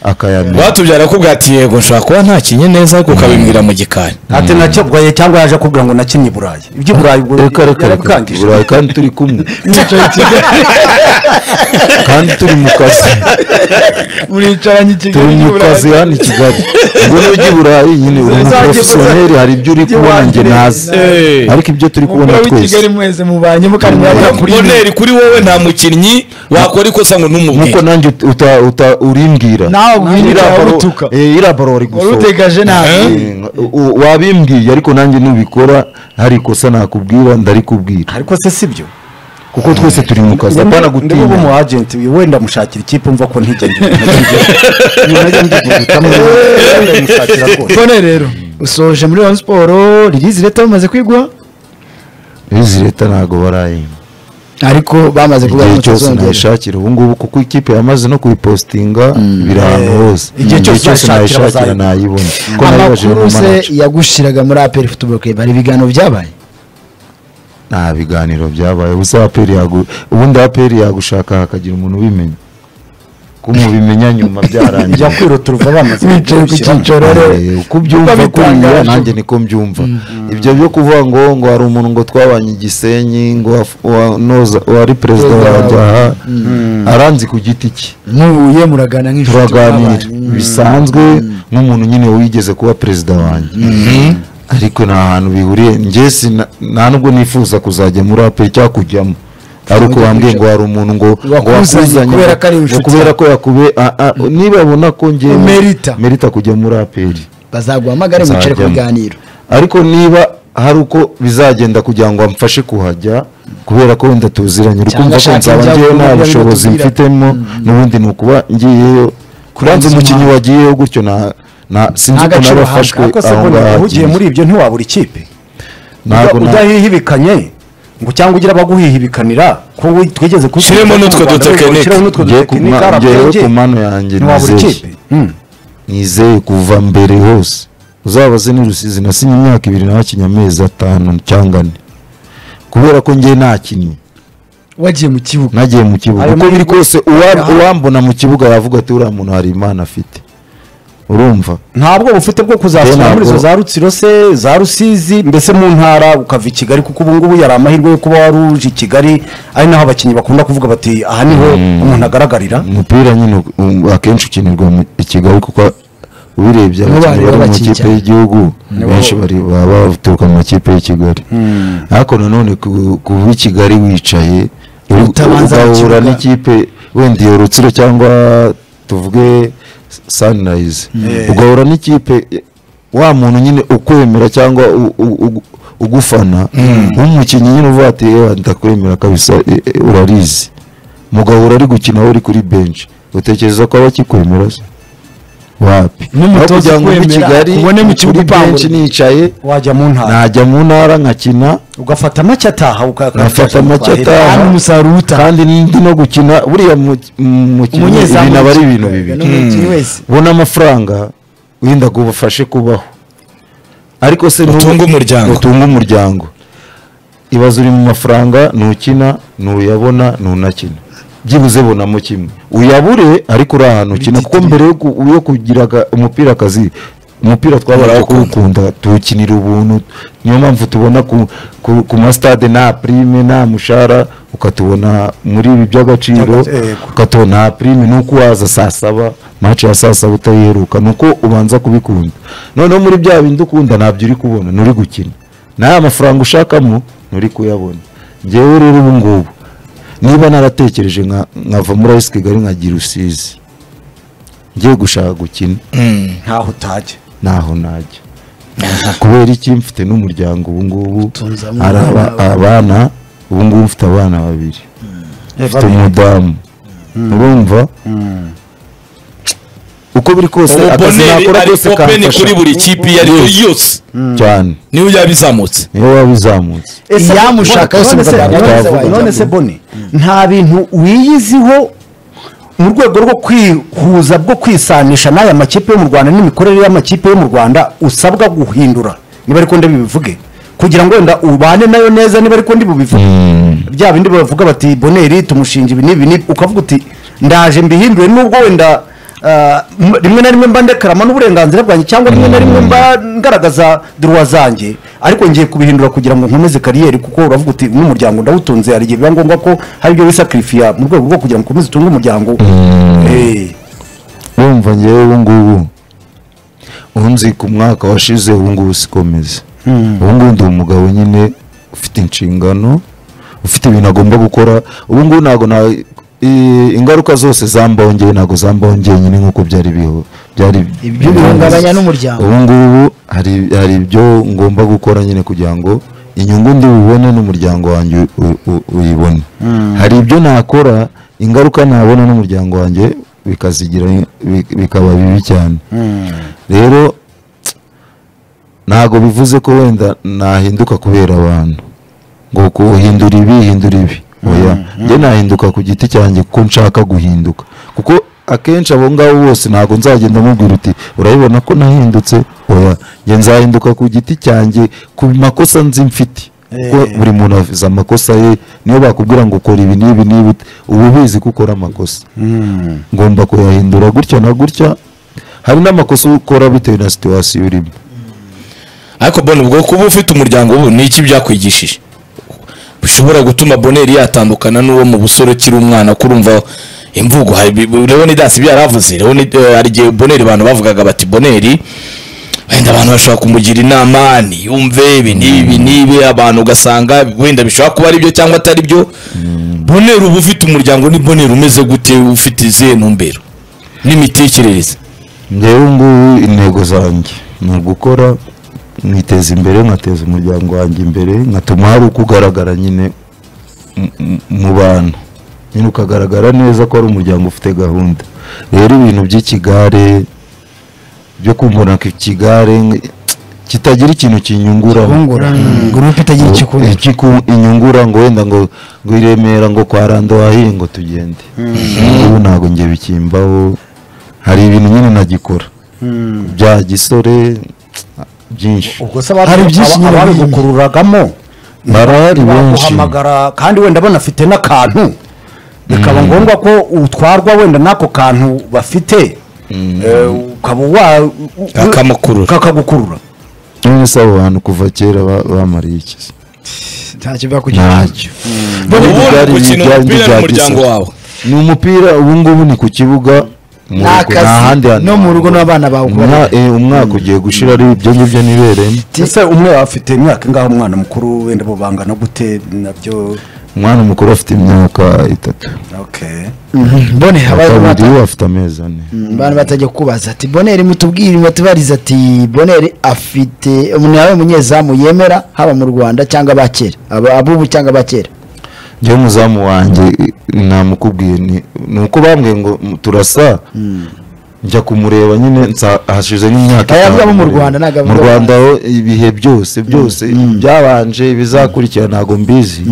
akayamenya watubyara akubwira ati yego nshobora kuba ntakinye neza ariko ukabibwira mu gikari ati nakebwaye cyangwa yaje akubwira ngo nakinnye i burayi ibyo burayi ubwo reka reka reka yarabikangije Burayi kandi turi kumwe kandi turi mu kazi muricaranye ikigali turi mu kazi hano i kigali ubwo n'ujya i burayi nyine uri umuporofesiyoneri hari ibyo uri kubona njye nazi Eh. ariko ibyo turi kubona umugore twese w'ikigali mwese mubanye mukari mwabura kuri boneri kuri wowe nta mukinnyi wakora ikosa ngo nkuko ntumubwire nanjye uta- uta- uta- urimbwira nawe ubwirira Iriya baro- utuka eh, iriya baro wari wari gusohoka utegaje nabi Eh, u- wabimbwiye ariko nanjye nubikora hari ikosa nakubwira ndarikubwira ariko se si byo kuko twese turi mu kazi apana ndimo gutinya umu agenti wenda mushakira ikipe mva ko ntigende none rero usoje muri Rayon Sport ririzi leta bamaze kwigwa izi leta ntabwo barayimba ariko bamaze kuvuga igihe ngo cyose tuzongera nayishakira ubu ngubu kuko ikipe yamaze no kuyipositinga biri ahantu hose Igihe cyose uzayishakira nayishakira bazayibona. nayibona kuko nayibajije mu amakuru se manager yagushiraga muri APR Football Club hari ibiganiro byabaye nta biganiro byabaye ubusa aperi yagu ubundi aperi yagushaka hakagira umuntu ubimenya ko mubimenya nyuma byarangiye njya kwiruta uruva bamaze bicaye ku kugushyiramo. cyicaro Eh, uko ubyumva kuriya bitangaje. nanjye niko mbyumva ibyo byo kuvuga ngo ngo hari umuntu ngo twabanye igisenyi ngo waf- wa- noza- wari perezida wanjye aha aranzi ku giti cye muhuye muragana nk'inshuti turaganira mwabaye. bisanzwe nk'umuntu nyine wigeze kuba perezida wanjye ariko nta hantu bihuriye njye sina- nta nubwo nifuza kuzajya muri aperi cyangwa kujyamo ari uko bambwiye ngo hari umuntu ngo ngo Wakuzanye wakuzanye kubera ko ari ngo inshuti kubera ko yakube a- a- nibabona ko njye Umerita. merita kujya muri aperi bazaguhamagare mwicare ku Nzajyamo. biganiro ariko niba hari uko bizagenda kugira ngo amfashe kuhajya kubera ko wenda tuziranye uri Cyangwa kumva ko ashaka nzaba ibyago ngewe nta biba bushobozi bitubwira. mfitemo n'ubundi ni ukuba ngiyeyo kuranza Kurangiza umukinnyi umwaka. wagiyeho gutyo na na sinzi uko Ntagaciro nabafashwe ariko se aho bonera ngaho uhugiye muri ibyo ntiwabura ikipe ntabwo na- udahihibikanye ngo cyangwa ugira abaguhihibikanira ko we- twigeze Ushyiremo n'utwo dutekinike. ushyiremo n'utwo Ngiye ku dutekinike ma- RPG, ngewe ku mano yanjye ntiwabura nizeye. ikipe Mm. nizeye kuva mbere hose uzabaze ni rusizi nasinye imyaka ibiri nabakinnye amezi atanu cyangwa ane kubera ko njye nakinnye wagiye mu kibuga nagiye mu kibuga Ayo uko biri kose uwa- Aha. uwambona mu kibuga yavuga ati uriya muntu hari impano afite urumva ntabwo bufite bwo kuzasura Ntabwo. muri izo za rutsiro se za rusizi mbese mu ntara ukava i kigali kuko ubu ngubu yari amahirwe yo kuba wari uje i kigali ari naho abakinnyi bakunda kuvuga bati aha niho umuntu agaragarira umupira nyine um, akenshi ukinirwa mu i kigali kuko ubirebye Nibo abakinnyi bari bari mu babakinnyi makipe cyane. y'igihugu benshi bari baba baturuka mu makipe y'i kigali ariko nanone ku- kuba i kigali wicaye uri- Utabanza mu ugahura kibuga. n'ikipe wenda iyo rutsiro cyangwa tuvuge sunrise ugahura n'ikipe wa muntu nyine ukwemera cyangwa u- u- u- ugufana nk'umukinnyi nyine uvuga ati "Ewa, ndakwemera kabisa e- e, urarizi mugahura ari gukina wowe uri kuri benshi utekereza ko aba akikwemera se wapi N'umutoza Aho kugira ngo mbe ukwemera, kigali ubone mu kibuga kuri upangura. benshi nicaye wajya mu ntara najya mu ntara nkakina ugafata make ataha ukaka- nkafata make ataha Hano umusaruro utaha. kandi ndi no gukina buriya mu- mu- mukinnyi Umunyezamu ibintu aba ari ibintu w'ikipe, bibiri n'umukinnyi wese ubona amafaranga wenda ngo ubafashe kubaho ariko se n'ubu- Utunge umuryango. utunge umuryango ibaze uri mu mafaranga ntukina ntuyabona ntunakina byibuze bonamo kimwe uyabure ariko uri ahantu ukina kuko mbere yo ku- yo kugira aga- umupira akazi umupira twabaraga kuwukunda tuwukinira ubuntu niyo mpamvu tubona ku, ku, ku masitade nta prime nta mushahara ukatubona muri ibi by'agaciro Yego. ukatubona nta prime ni uko waza saa saba maci ya saa saba utayiheruka ni uko ubanza kubikunda noneho muri bya bindi ukunda ntabyo uri kubona nturi gukina n'aya mafaranga ushakamo nturi kuyabona ngewe rero ubu ngubu niba naratekereje nka- nkava muri ayisi kigali nkagira usizi ngiye gushaka gukina ntaho utajya ntaho najya kubera iki mfite n'umuryango ubu ngubu Tunzamo hari aba- abana ubu ngubu mfite abana babiri mfite umudamu urumva uko biri kose akazi ububoneri nakora ari kose openi kamfasha kuri buri kipe iyo ari yo yose cyane niyo yaba izamutse niyo waba uzamutse Ese- iyamushaka yose none se- muganga none se- none se boni nta bintu wiyiziho mu rwego rwo kwihuza bwo kwisanisha n'aya makipe yo mu rwanda n'imikorere y'amakipe yo mu rwanda usabwa guhindura niba ariko ndi bubivuge kugira ngo wenda ubane nayo neza niba ariko ndi bubivuge bya bindi bavuga bati boneri tumushinja ibi n'ibi n'ibi." ukavuga uti ndaje mbihindure nubwo wenda ah, m- rimwe na rimwe mba ndekarama n'uburenganzira bwanjye cyangwa rimwe na rimwe mba ngaragaza duruwa zanjye ariko ngiye kubihindura kugira ngo nkomeze kariyeri kuko uravuga uti n'umuryango ndawutunze hari igihe biba ngombwa ko hari ibyo wisakirifiya mu rwego rwo kugira ngo ukomeze utunge umuryango Eh, urumva ngewe ubu ngubu unzi ku mwaka washize ubu ngubu sikomeza ubu ngubu ndi umugabo nyine ufite inshingano ufite ibintu agomba gukora ubu ngubu ntabwo na i- ingaruka zose zambaho ngewe ntabwo zambaho ngewe nyine nk'uko byari biho byari Ibyo bihungabanya n'umuryango. ubu ngubu hari hari ibyo ngomba gukora nyine kugira ngo inyungu ndi bubone n'umuryango wanjye u- u- uyibone hari ibyo nakora ingaruka nabona n'umuryango wanjye bikazigira bi- bikaba bibi cyane rero ntabwo bivuze ko wenda nahinduka kubera abantu ngo kuhindura ibi hindura ibi oya njye nahinduka ku giti cyanjye kuko nshaka guhinduka kuko akenshi abo ngabo bose ntabwo nzagenda mubwira uti urabibona ko nahindutse oya njye nzahinduka ku giti cyanjye ku makosa nzi mfite kuko buri muntu azi amakosa ye niyo bakubwira ngo ukora ibi n'ibi n'ibi uba ubizi ko ukora amakosa ngomba kuyahindura gutya na gutya hari n'amakosa ukora bitewe na situwasiyo urimo ariko boni ubwo kuba ufite umuryango ubu ni iki byakwigishije bishobora gutuma boneri yatandukana n'uwo mu busore ukiri umwana kurumva imvugo hari bi- bi- leoni dasi ibyo yari avuze leoni eh, hari igihe boneri abantu bavugaga bati boneri wenda abantu bashobora kumugira inama niyumve ibi n'ibi n'ibi abantu ugasanga wenda bishobora kuba ari byo cyangwa atari byo boneri uba ufite umuryango ni boneri umeze gute ufite izihe ntumbero n'imitekerereze ngewe ngubu intego zanjye ni ugukora nkiteza imbere nkateza umuryango wanjye imbere nkatuma hari uko ugaragara nyine mu- mu- mu bantu nyine ukagaragara neza ko ari umuryango ufite gahunda rero ibintu by'ikigare byo kumbona ko ikigare nge- kitagira ikintu kinyunguraho bungura gurupe itagira icyo ikora Ikiku- inyungura ngo wenda ngo ngo i Remera ngo kwa rando wahiri ngo tugende ubu ntabwo ngiye bikimbaho hari ibintu nyine nagikora bya gisore byinshi ubwo se Hari byinshi nyine bihinda. babigukururagamo barahari benshi baguhamagara kandi wenda banafite n'akantu bikaba ngombwa ko utwarwa wenda n'ako kantu bafite Eh, ukaba wa u- u- Kakamukurura. kakagukurura none se abo bantu kuva kera ba- bamariye iki se? ntacyo bakugirira ntacyo ubu Ubundi byari- gukina byari umupira bya n'umuryango gisore. wawe ni umupira ubu ngubu ni ku kibuga mu Ni rugo, akazi, ntahandi hantu no mu rugo n'abana bawe Umwa- eh, umwaka ugiye gushira ari ibyo ngibyo nibereyemo ese umwe afite imyaka ingaho umwana mukuru wenda bo bangana gute nabyo umwana mukuru afite imyaka itatu okay mbone habayeho kabiri bata- afite amezi ane abantu batajya kubaza ati boneri mutubwire batubariza ati boneri afite umuntu yawe munyezamu yemera haba mu rwanda cyangwa abakera aba- abubu cyangwa abakera njyewe umuzamu wanjye namukubwiye ni ni uko bambwiye ngo "M- turasa njya kumureba nyine nsa- hashize nk'imyaka Aya avuga abo mu Rwanda, ntago mu avuga abo rwanda ho ibihe byose byose byabanje ibizakurikira ntabwo mbizi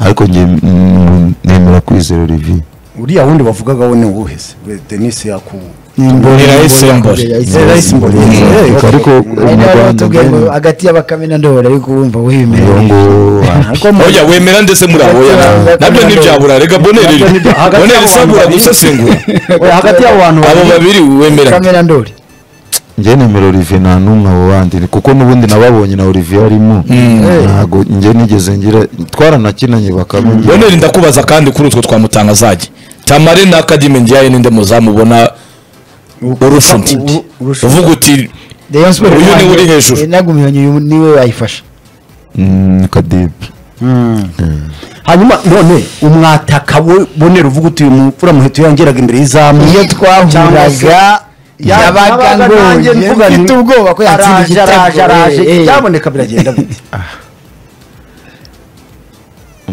ariko njye mm, nemera kwizera olivier uriya wundi bavugaga we ni uwuhe se We denise yaku Irayise Mbore. Irayise Mbore. Mm, Okay. ariko Ari mu nawe rwanda watubwiye ngo nyine, hagati y'abakame na ndori ariko urumva wibimera uwo nguwo wapi. oya wemera ndetse muri abo oya Ndetse- nabyo ntibyabura reka boneri Nabyo ntibya- hagati boneri y'abo sabura babiri- gusesengura Oya, hagati y'abo bantu abo babiri babiri wemera bakame na ndori njye nemera olivier nta n'umwe abo bandi kuko n'ubundi nababonye na olivier arimo ntabwo njye nigeze ngira twaranakinanye bakamenye boneri ndakubaza kandi kuri utwo twamutanga azajya tamare na akademi ngiyaye ninde muzamubona urusha undi u- urusha uvuga uti Rayon Sports Uyu niwe uri hejuru. Eh, nagumyonyi uyu niwe wayifasha Mm, kadibu hanyuma none umwataka we bonera uvuga uti uyu mfura muheto yangeraga imbere y'izamu iyo Cyangwa se- twahuraga yabaga yabaga nanjye ngoye mvuga nti, mfite ubwoba ko yatsinda araje igitego araje araje eh, eh. byaboneka biragenda bite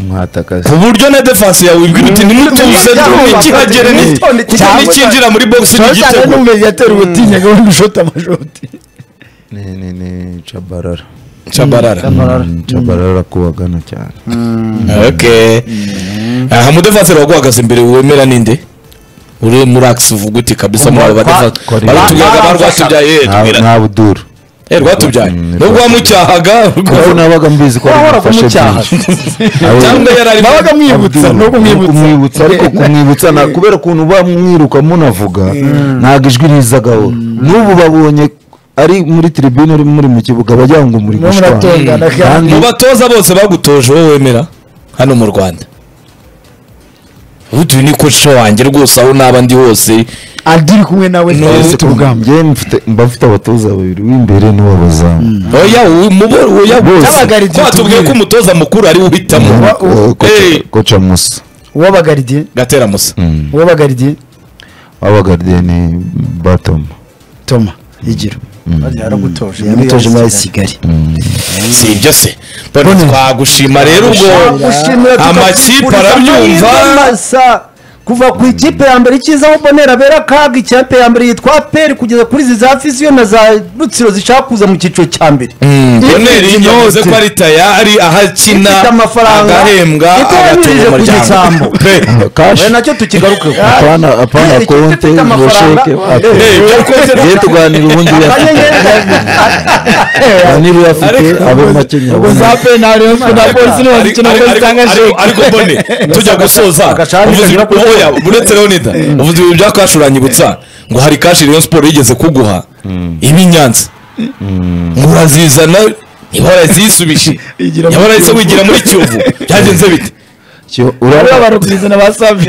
mwatakaza ku buryo na defansi yawe ibwira uti nimutuze ndume kihagere ni- kuko nikinjira muri box ni cyane igitego n'umediateri ubutinyaga wenda ushota amashoti ni ni ni cabarara cabarara Mm, cabarara kubagana cyane okay aha mudefansi baguhagaze imbere wemera ninde uri muri akisi uvuga uti kabisa muri aba badefansi Kwa- kwa- baratubyaga ba rwatubyaye eh, nta tubwira- nta buduru eh rwatubyaye Mm, nubwo wamucyahaga kuko nabaga mbizi ko Wahoraga mufashe umucyaha. byinshi. Abo- cyangwa yari ari babaga mwibutsa ni kumwibutsa ariko kumwibutsa na- kubera ukuntu bamwiruka munavuga ntabwo ijwi riza gahoro n'ubu babonye ari muri tribune ari muri mu kibuga bajya ngo muri Mwe muratongana kandi mu batoza bose bagutoje wowe wemera hano mu rwanda utu ni koca wanjye rwose aho naba ndi hose adiri kumwe nawe twese tubugamba mba mfite abatoza babiri w'imbere n'uwabazamu oya uyu mubo- oya Bose. N'abagaridiye ko batubwiye ko tubwire. umutoza mukuru ari we uhitamo Wa- Eh, koca musa uwabagaridiye gatera musa uwabagaridiye wabagaridiye ni batoma toma igiro yaragutoje yamutoje muri kigali si ibyo se Bone, twagushima rero ubwo gushimira amakipe tukakuguriza arabyumva. amahirwe masa. kuva ku ikipe ya mbere ikiza aho bonera bera akaga ikipe ya mbere yitwa peri kugeza kuri izi za fiziyo na za rutsiro zishaka kuza mu cyiciro cya mbere boneri yavuze ko ari tayari aho akina Ifite amafaranga. agahembwa Iteranirije agatunga ku umuryango gisambu. Pe, we kashi nacyo tukigarukeho apana apana Ikipe ifite konte ngo amafaranga. sheke pe, ate ibyo rwose ye tuganira ubundi Akanyenyeri banira afite abo makenya zape ntareba na polisi Ariko- ariko- ariko- ariko bone tujya gusoza agashami uvuze kagera kuri- oya uretse leonida uvuze ibintu bya kashi uranyibutsa ngo hari kashi rayon siporo yigeze kuguha ibi nyanza murazizana ihora zisubije Igira mu ihora Kiyovu. wigira muri kiyovu byagenze bite urabona barukuzana ba safi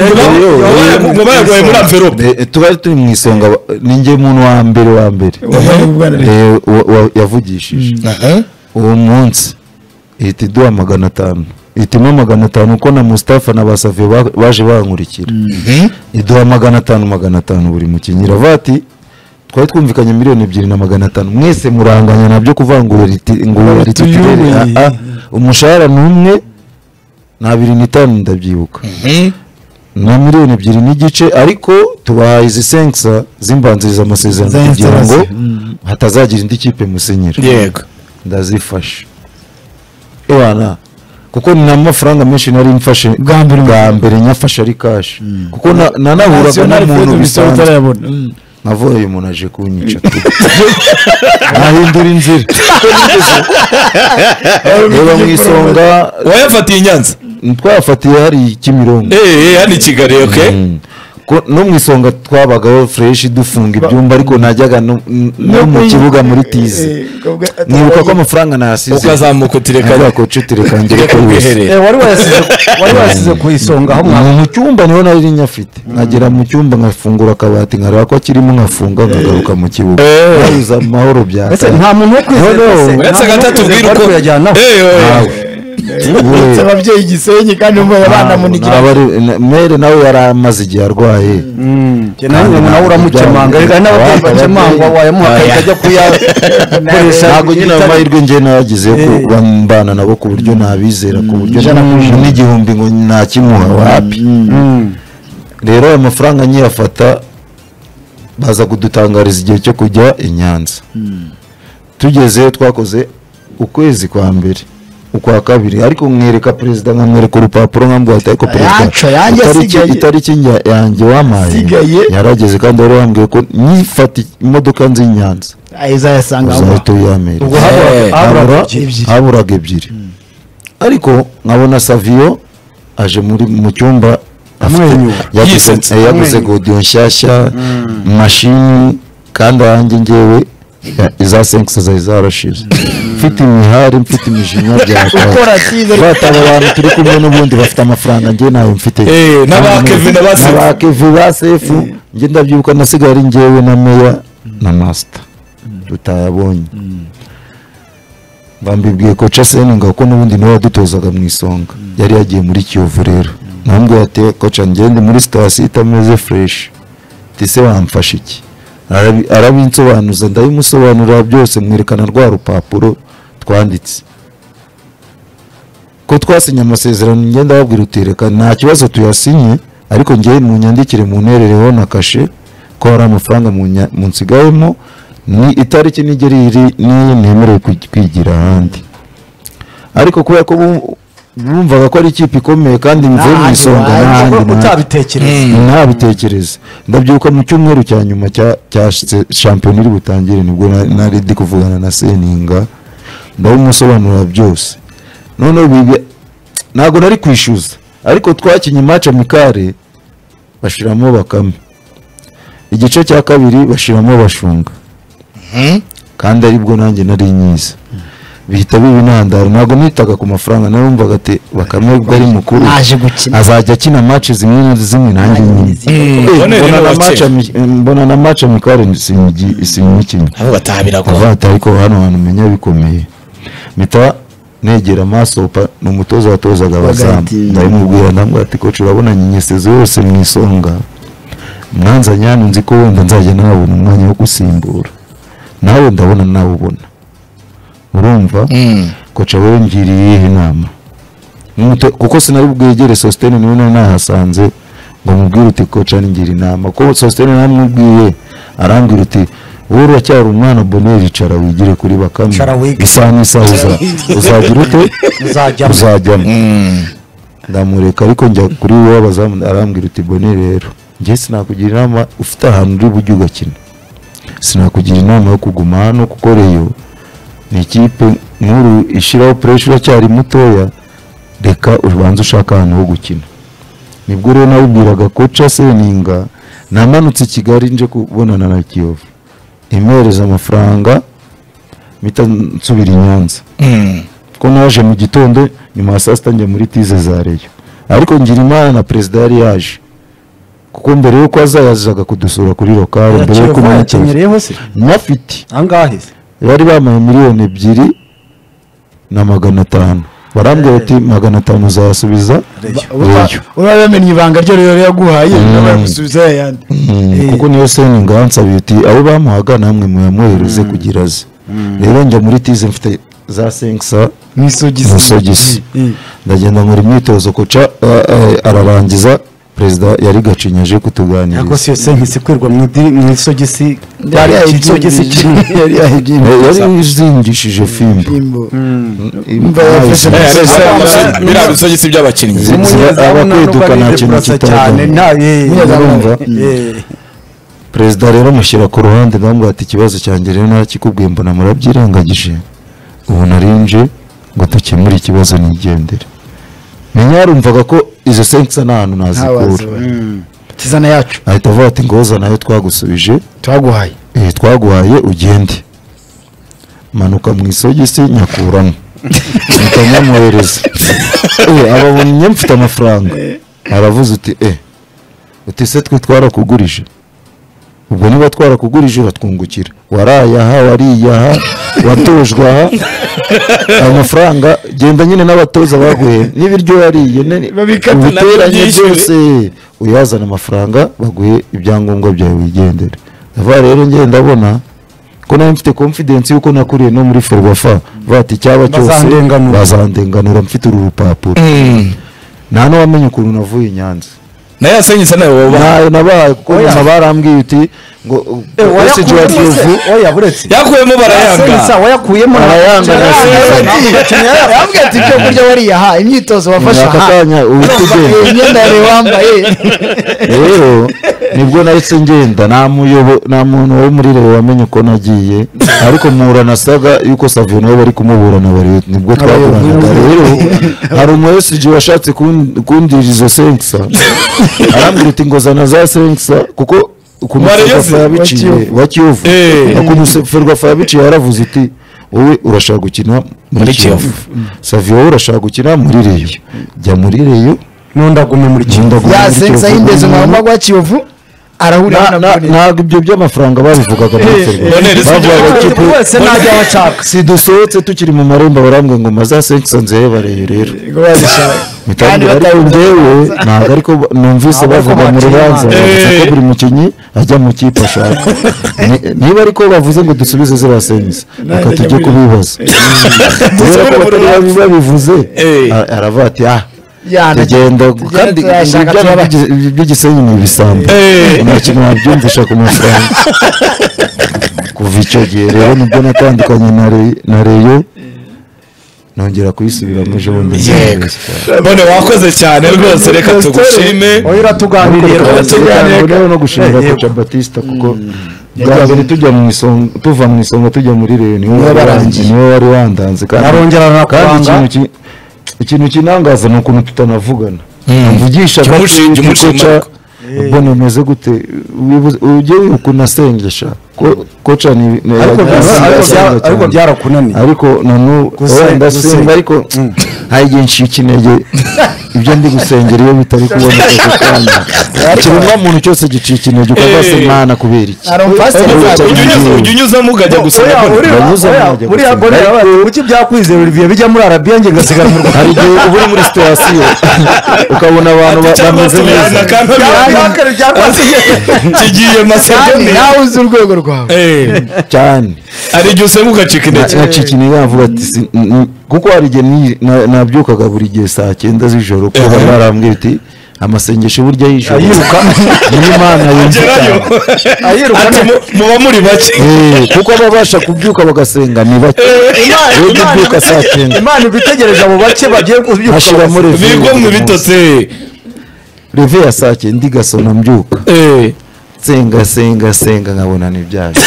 ngo bayaguhaye muri amverope Eh, tubari turi mu isonga ba- ni njye muntu wa mbere wa mbere Eh, wa- wa- yavugishije uwo munsi ihita iduha magana atanu ihitamo magana atanu ko na mustafa na basaviye baje bankurikira iduha magana atanu magana atanu buri mukinnyi iravuga ati twari twumvikanye miliyoni ebyiri na magana atanu mwese muranganya nabyo kuvuga ngo riti- ngo rititirere tuyubuye. Ah, ah, umushahara ni umwe na abiri n'itanu ndabyibuka na miliyoni ebyiri n'igice ariko tubahaye izi senkisa zimbanziriza amasezerano Za kugira ngo insurance. hatazagira indi kipe musinyira yego ndazifashe ewana kuko ni amafaranga menshi nari mfashe Bwa mbere. bwa mbere nyafashe ari kashi kuko na- nanahuraga n'umuntu bisanzwe nkavuga uyu muntu aje kunyica nahindura inzira reba mu isonga wayafatiye i nyanza twafatiye hari kimironko eee hano i kigali oke Mm. Ko- no mu isonga twabagaho fureshi dufunga ibyumba ariko najyaga no n- no mu kibuga muri tizi nibuka ko amafaranga nasize ukazamuka utirekanye Avuga ko cuti kanjye reka rwiherere wari wayasize wari wayasize ku isonga aho mwa Ni mu cyumba niho nari nyafite nkagera mu cyumba nkafungura akabati nkareba ko kirimo nkafunga nkagaruka mu kibuga Eh. nariza amahoro bya ese nta muntu wo kwizera No, no. ese, nta uretse muntu wo agatatu kwizera ubwira bari uko kuyajyanaho. Eh, oya. ababyeyi gisenyi kandi umwe banamunigira mere nawe yari amaze igihe arwaye Njye nanjye nawe uramukemanga reka n'ababyeyi bakemangwa wayamuhakaye ajya kuyakoresha ntabwo nyine ayo mahirwe njye nagize ko Eh. bambana nabo ku buryo nabizera ku buryo n'igihumbi ngo ntakimuha wapi rero ayo mafaranga nkiyafata baza kudutangariza igihe cyo kujya i nyanza tugezeyo twakoze ukwezi kwa mbere ukwa kabiri ariko mwereka perezida nkamwereka urupapuro nkambwira ariko perezida Yacu yanjye itariki- asigaye." itariki njya- yanjye wampaye Asigaye. yarageze kandi wari wambwiye ko nifata imodoka nzi i nyanza izayasanga aho uzahita uyamere ubwo haburaga- Eh, haburaga habura- ebyiri. haburaga ebyiri ariko nkabona saviyo aje muri mu cyumba afite- Amwenyura. yaguze- Yisetse. eh, yaguze Amwenyura. godiyo nshyashya mashini kandi ahanjye ngewe ya- iza senkisi zari zarashize mfite imihari mfite imijinya ukora cyiza byakata aba bantu turi kumwe n'ubundi bafite amafaranga njye ntayo mfite Eh, n'aba Kevin na ba Sefu. n'aba Kevin ba sefu njye ndabyibuka nasigaye ari ngewe na meya na masita tutayabonye bambibwiye ko caseninga kuko n'ubundi niwe wadutozaga mu isonga yari yagiye muri kiyovu rero nambwiye ati koca ngende muri sitasiyo itameze fureshi ese wamfasha iki Arabi- arabinsobanuza ndabimusobanurira byose mwerekana rwa rupapuro twanditse ko twasinye amasezerano ngenda babwira uti reka nta kibazo tuyasinye ariko ngewe munyandikire mu nterereho na kashe ko hari amafaranga munya- munsigayemo ni itariki nigera iri n'iyi ntemerewe kwi- kwigira ahandi ariko kubera ko bu- bumvaga ko ari ikipe ikomeye kandi mvuye mu isonga n'ahandi n'ahandi. utabitekereza ntabitekereze ndabyuka mu cyumweru cya nyuma cya cya sh- shampiyona iri butangire nibwo na- nari ndi kuvugana na seninga ndabimusobanurira byose noneho bibi- ntabwo nari kwishyuza ariko twakinnye imace amikare bashiramo bakame igice cya kabiri bashiramo bashunga kandi aribwo nanjye nari nyiza bihita biba intandaro ntabwo nitaga ku mafaranga narumvaga ati bakame ubwo ari mukuru Naje gukina. azajya akina match zimwe na zimwe nanjye nyine Bonne mbona rero na bakeye. match ami- mbona na match amikare sinigi- sinyikina ahubwo ataha biragoye kuva ariko hano hantu umenya bikomeye mpita negera amasopa ni umutoza watozaga abazamu Bagahita- ndabimubwira ndamubwira ati koci urabona nyinyesezi yose mu isonga mwanzanye hano nzi ko wenda nzajya nabona umwanya wo gusimbura nawe ndabona nawubona urumva koca wowe ngiriye iyihe nama Nk'umuto- kuko sinari bwegere sositene niwe nari nahasanze ngo mubwire uti koca ngira inama ko sositene namubwiye arambwira uti wowe uracyari umwana boneri icara wigire kuri bakame Icara wige. isaha n'isaha uza- uzagira ute Uzajyamo. uzajyamo ndamureka ariko njya kuri wowe abazamu arambwira uti boneri rero njye sinakugira inama ufite ahantu uri bujye ugakina sinakugira inama yo kuguma hano kuko reyo ni ikipe nkuru ishyiraho puresha uracyari mutoya reka ubanze ushaka ahantu ho gukina nibwo rero nawubwiraga koca seninga namanutse i kigali nje kubonana na kiyovu imwohereza amafaranga mpita nsubira i nyanza ko naje mu gitondo nyuma ya saa sita njya muri tize za reyo ariko ngira imana na perezida yari yaje kuko mbere yuko azayazaga kudusura kuri lokale mbere yuko umunyakenya yakenyereye se nyafite angahe se bari bampaye miliyoni ebyiri na magana atanu barambwira ati magana atanu uzasubiza reyo uraba yamenye ibanga ryo rero yaguhaye uraba yamusubiza yayandi Mm, kuko niyo seninga yansabiye uti abo bamuhaga namwe muyamuhereze kugira aze rero njya muri tize mfite za senkisa mu isogisi mu isogisi Eh, ndagenda nkora imyitozo koca eh, eh, ararangiza perezida yari gacinya aje kutuganiriza ariko si yose nkisi kwirwa mu idiri- mu isogisi Yari iki yayibyimbirije. isogisi kimwe Yari Eh, yayibyimbirije. yari izingishije fimbo Imbo. Imva yafashe yayise- mu- Eh, Abana- arese amasogisi- biriya bisogisi by'abakinnyi Zi- umunyezamu aba nta nubwo kwiduka nta kintu aridekurasa kitajyamo. cyane nta ye- Umunyezamu urumva? mm. Eh, perezida rero amushyira ku ruhande ndamubwira ati ikibazo cyanjye rero narakikubwiye mbona murabyirengagije ubu narinje ngo dukemure ikibazo nigendere menya yarumvaga ko izo senkisa nta hantu Nta wazi nazikura we. kizana yacu ahita avuga ati ngoza nayo twagusubije twaguhaye eh, twaguhaye ugende manuka mu isogisi nyakuramo mpita nyamuhereza Eh, ababonye mfite amafaranga aravuze uti eh uti se twe twarakugurije ubwo niba twarakugurije uratwungukira warayaha wariyaha watojwe aha ayo mafaranga genda nyine n'abatoza baguhe n'ibiryo wariye ne- Babikate nabyo ubiteranye ubyishyure. byose uyazana amafaranga baguhe ibyangombwa byawe wigendere ndavuga rero ngenda ndabona ko nawe mfite confidence yuko nakuriye no muri ferwafa vuga ati icyaba cyose Bazandenganura. bazandenganura mfite uru rupapuro nta n'uwamenya ukuntu navuye i nyanza nayo yasenyutse nawe woba ntayo nabaye kuko Oya. nyuma barambwiye uti ngo eh, message wa wayakuyemo se? kiyovu oya buretse yakuyemo Senkisa barayanga wayakuyemo na- arayanga na Yaravuga ati- yaravuga ati ibyo kurya wariyaha imyitozo wafashe aka aha kanya uwutugenda Eh, imyenda yari wambaye rero nibwo nahise ngenda nta muyobo- nta muntu wo muri rewe wamenye uko nagiye ariko muhura nasaga yuko savio nawe bari kumuburana bari nibwo twaburanaga rero hari umu esiji washatse kun- kundira izo senkisa arambwira uti ngozana za senkisa kuko Warayeze, kumuferwafa yabiciye wakiyovu. wa kiyovu Eh. kumuferwafa yabiciye yaravuze iti wowe urashaka gukina muri Muri kiyovu Kiyovu. savio wowe urashaka gukina muri reyo jya muri reyo nundagume muri Nunda kiyovu gume muri yasenza Kiyovu. yindeze umwamba gwa kiyovu arahurira Na- na na- Bonera. ntabwo ibyo by'amafaranga babivugaga Bonera, si bavugaga igihugu. kipu wese najya abashaka si dusohotse tukiri mu marembo barambwira ngo mazasenkisa nzeye bareye rero Ngo bazishaka. Kandi mitangire ariko batabizi. njyewe ntabwo ariko ba- numvise Ntabwo ariko bavuga mu batinya. rubanza bavuze ko Eh. buri mukinnyi ajya mu kipe ashaka Ni- niba ariko bavuze ngo dusubize ziriya sentensi reka tujye kubibaza kubera ko batari babi- babivuze Eh. a- aravuga ati ah Yana, tugenda tugenda kandi turashaka ibi byaba turabashaka. by'i- by'igisenyi ni ibisambo Eh. nta kintu wabyumvisha ku mafaranga kuva icyo gihe rero nibwo natandukanye na Re- na reyo nongera kuyisubiramo ejo bundi Yego. bone wakoze cyane rwose reka tugushime oya uratuganirira Ariko reka tuganire. Tuganira no gushimira Eh, yego. Kocha Batista kuko bwa mbere tujya mu isonga tuva mu isonga tujya muri Reyo niwe Niwe wari warangiye. niwe wari wandanze kandi arongera kandi arakwanga ikintu ki- ikintu kinangaza ni ukuntu tutanavugana mvugisha Jya umushinja, umushima ariko. mbona umeze gute wibuze- ujye wibuka unasengesha Ko- koca ni ni- Ariko asenga bya- ariko bya- cyane. ariko byarakunaniye. ariko noneho Gusenga, wenda gusenga. senga ariko hari igihe nshinga intege ibyo ndi gusengera iyo bitari kuboneka ako kanya ikiremwa muntu cyose gicika intege ukavuga se Eh. mwana kubera iki hari umupasiteri Ariko uzajya Ujya unyuza- ujya unyuzamo ukajya gusoma Oya, bone uriya- Banyuze oya, mu majyepfo. buriya bone yabaye, kuki byakwizera Olivier bijya muri arabiya njye ngasigara mu rwanda hari igihe uba uri muri sitasiyo ukabona abantu ba- bameze neza kigiye kandi masedoni nawe uzi urwego rwawe Eh, cyane hari igihe usenga ugacika intege nacikini yavuga ati si- n- n- kuko hari igihe ni- na- nabyukaga buri gihe saa cyenda z'ijoro ko Eh. barambwira ati amasengesho burya y'ijoro Ayiruka. niyo imana yumva gerayo cyane." ayirukana ati mu- muba muri bake Eh, kuko ababasha kubyuka bagasenga ni bake rero ubyuka saa cyenda imana iba itegereje abo bake bagiye kubyuka Hashiramo bose. rev- bigomwe bitose reve ya saa cyenda igasona mbyuka senga senga senga nkabona ni byaje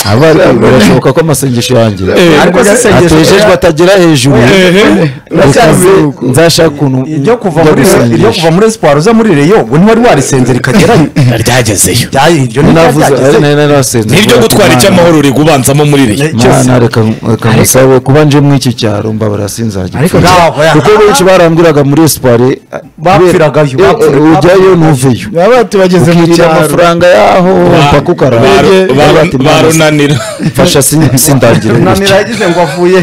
aba ari- birashoboka ko amasengesho yanjye Eh. ariko se isengesho atejejwe atagera hejuru Ndacyari- Ukaze- nzashaka ukuntu iryo kuva njya muri gusengesha. iryo kuva muri siporo uza muri reyo ngo ntiwari warisenze rikagerayo ryagezeyo Byari iryo navuze ari ntibyageze nari narasenze niryo kuvuga gutwara ati, icy'amahoro uri gubanzamo muri iriya Mana reka reka musabe kuba nje mu iki cyaro mbabara sinzajya Ariko upfa. ntabwo ya- kuko benshi barambwiraga muri esipare Bapfiragayo, bapfiragayo. ujyayo ntuveyo baba tubageze mu ukirira cyaro amafaranga yaho mpaka ukarara barunanira mfasha sin- sindangire unanira yagize ngo avuye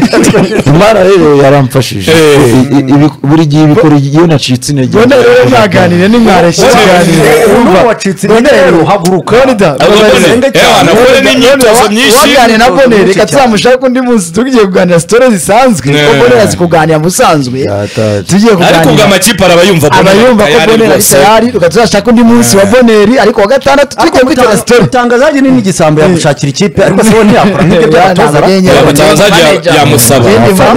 imana rero yaramfashije Eh. I- i- ibi- buri gihe ibikora iyo nacitse intege bone rero mwaganire nimwareshya Bone- ikiganiro ubu wacitse intege rero haguruka Bonida, Ahubwo babaze- Bone, Bonida, eh, wana, Bone ni imyitozo Bonida, myinshi. waganiriye na Bone reka tuzamushake undi munsi tugiye kuganira sitore zisanzwe Eh. kuko Bone yazi kuganira mu busanzwe Yatazi. tugiye ariko ubwo kuganira amakipe arabayumva Bone abayumva ko tayari bonera ari rwose. tayari reka tuzashaka undi munsi wa boneri ariko wa gatandatu tujye kwitera sitore utangazaje ni n'igisambo yagushakira ikipe ariko se ubundi yakora nk'ibyo by'abatoza Yatanze ra- nyenyeri. Yaba Tanzania Manager. yamusaba. Yindi Uramwizera,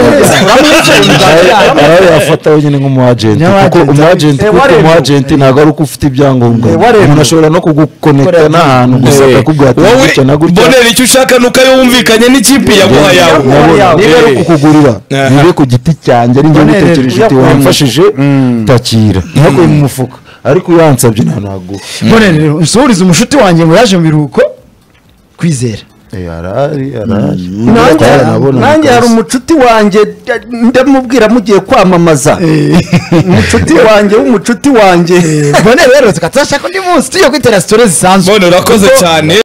manager. uramwizera, arawe yafata wenyine nk'umuajenti Nyamara kuko agent. umuajenti Eh, kuko waremewe. umuajenti ntabwo ari uko ufite ibyangombwa Eh, waremewe. umuntu ashobora no kugukonekita Korera. n'ahantu gusa Eh, akakubwira ati wowe gutya na gutya bonera icyo ushaka nuko ayo wumvikanye n'ikipe yaguha yawe Yaguha yawe. niba ari ukukugurira Aha. nibe ku giti cyanjye ari njye Bonere, gutekereje uti uyakuye mu wamfashije takira ntakuye mu mufuka ariko uyansabye nta naguha boneri rero usuhurize umushuti wanjye ngo yaje mu biruhuko kwizera Eh, arahari arahari nanjye Twarabonana nanjye hari kabisa. umucuti wanjye ndamubwira mugiye kwamamaza umucuti wanjye w'umucuti wanjye boneri rero tukatuzashaka undi munsi tujye kwitera sitore zisanzwe bonera urakoze cyane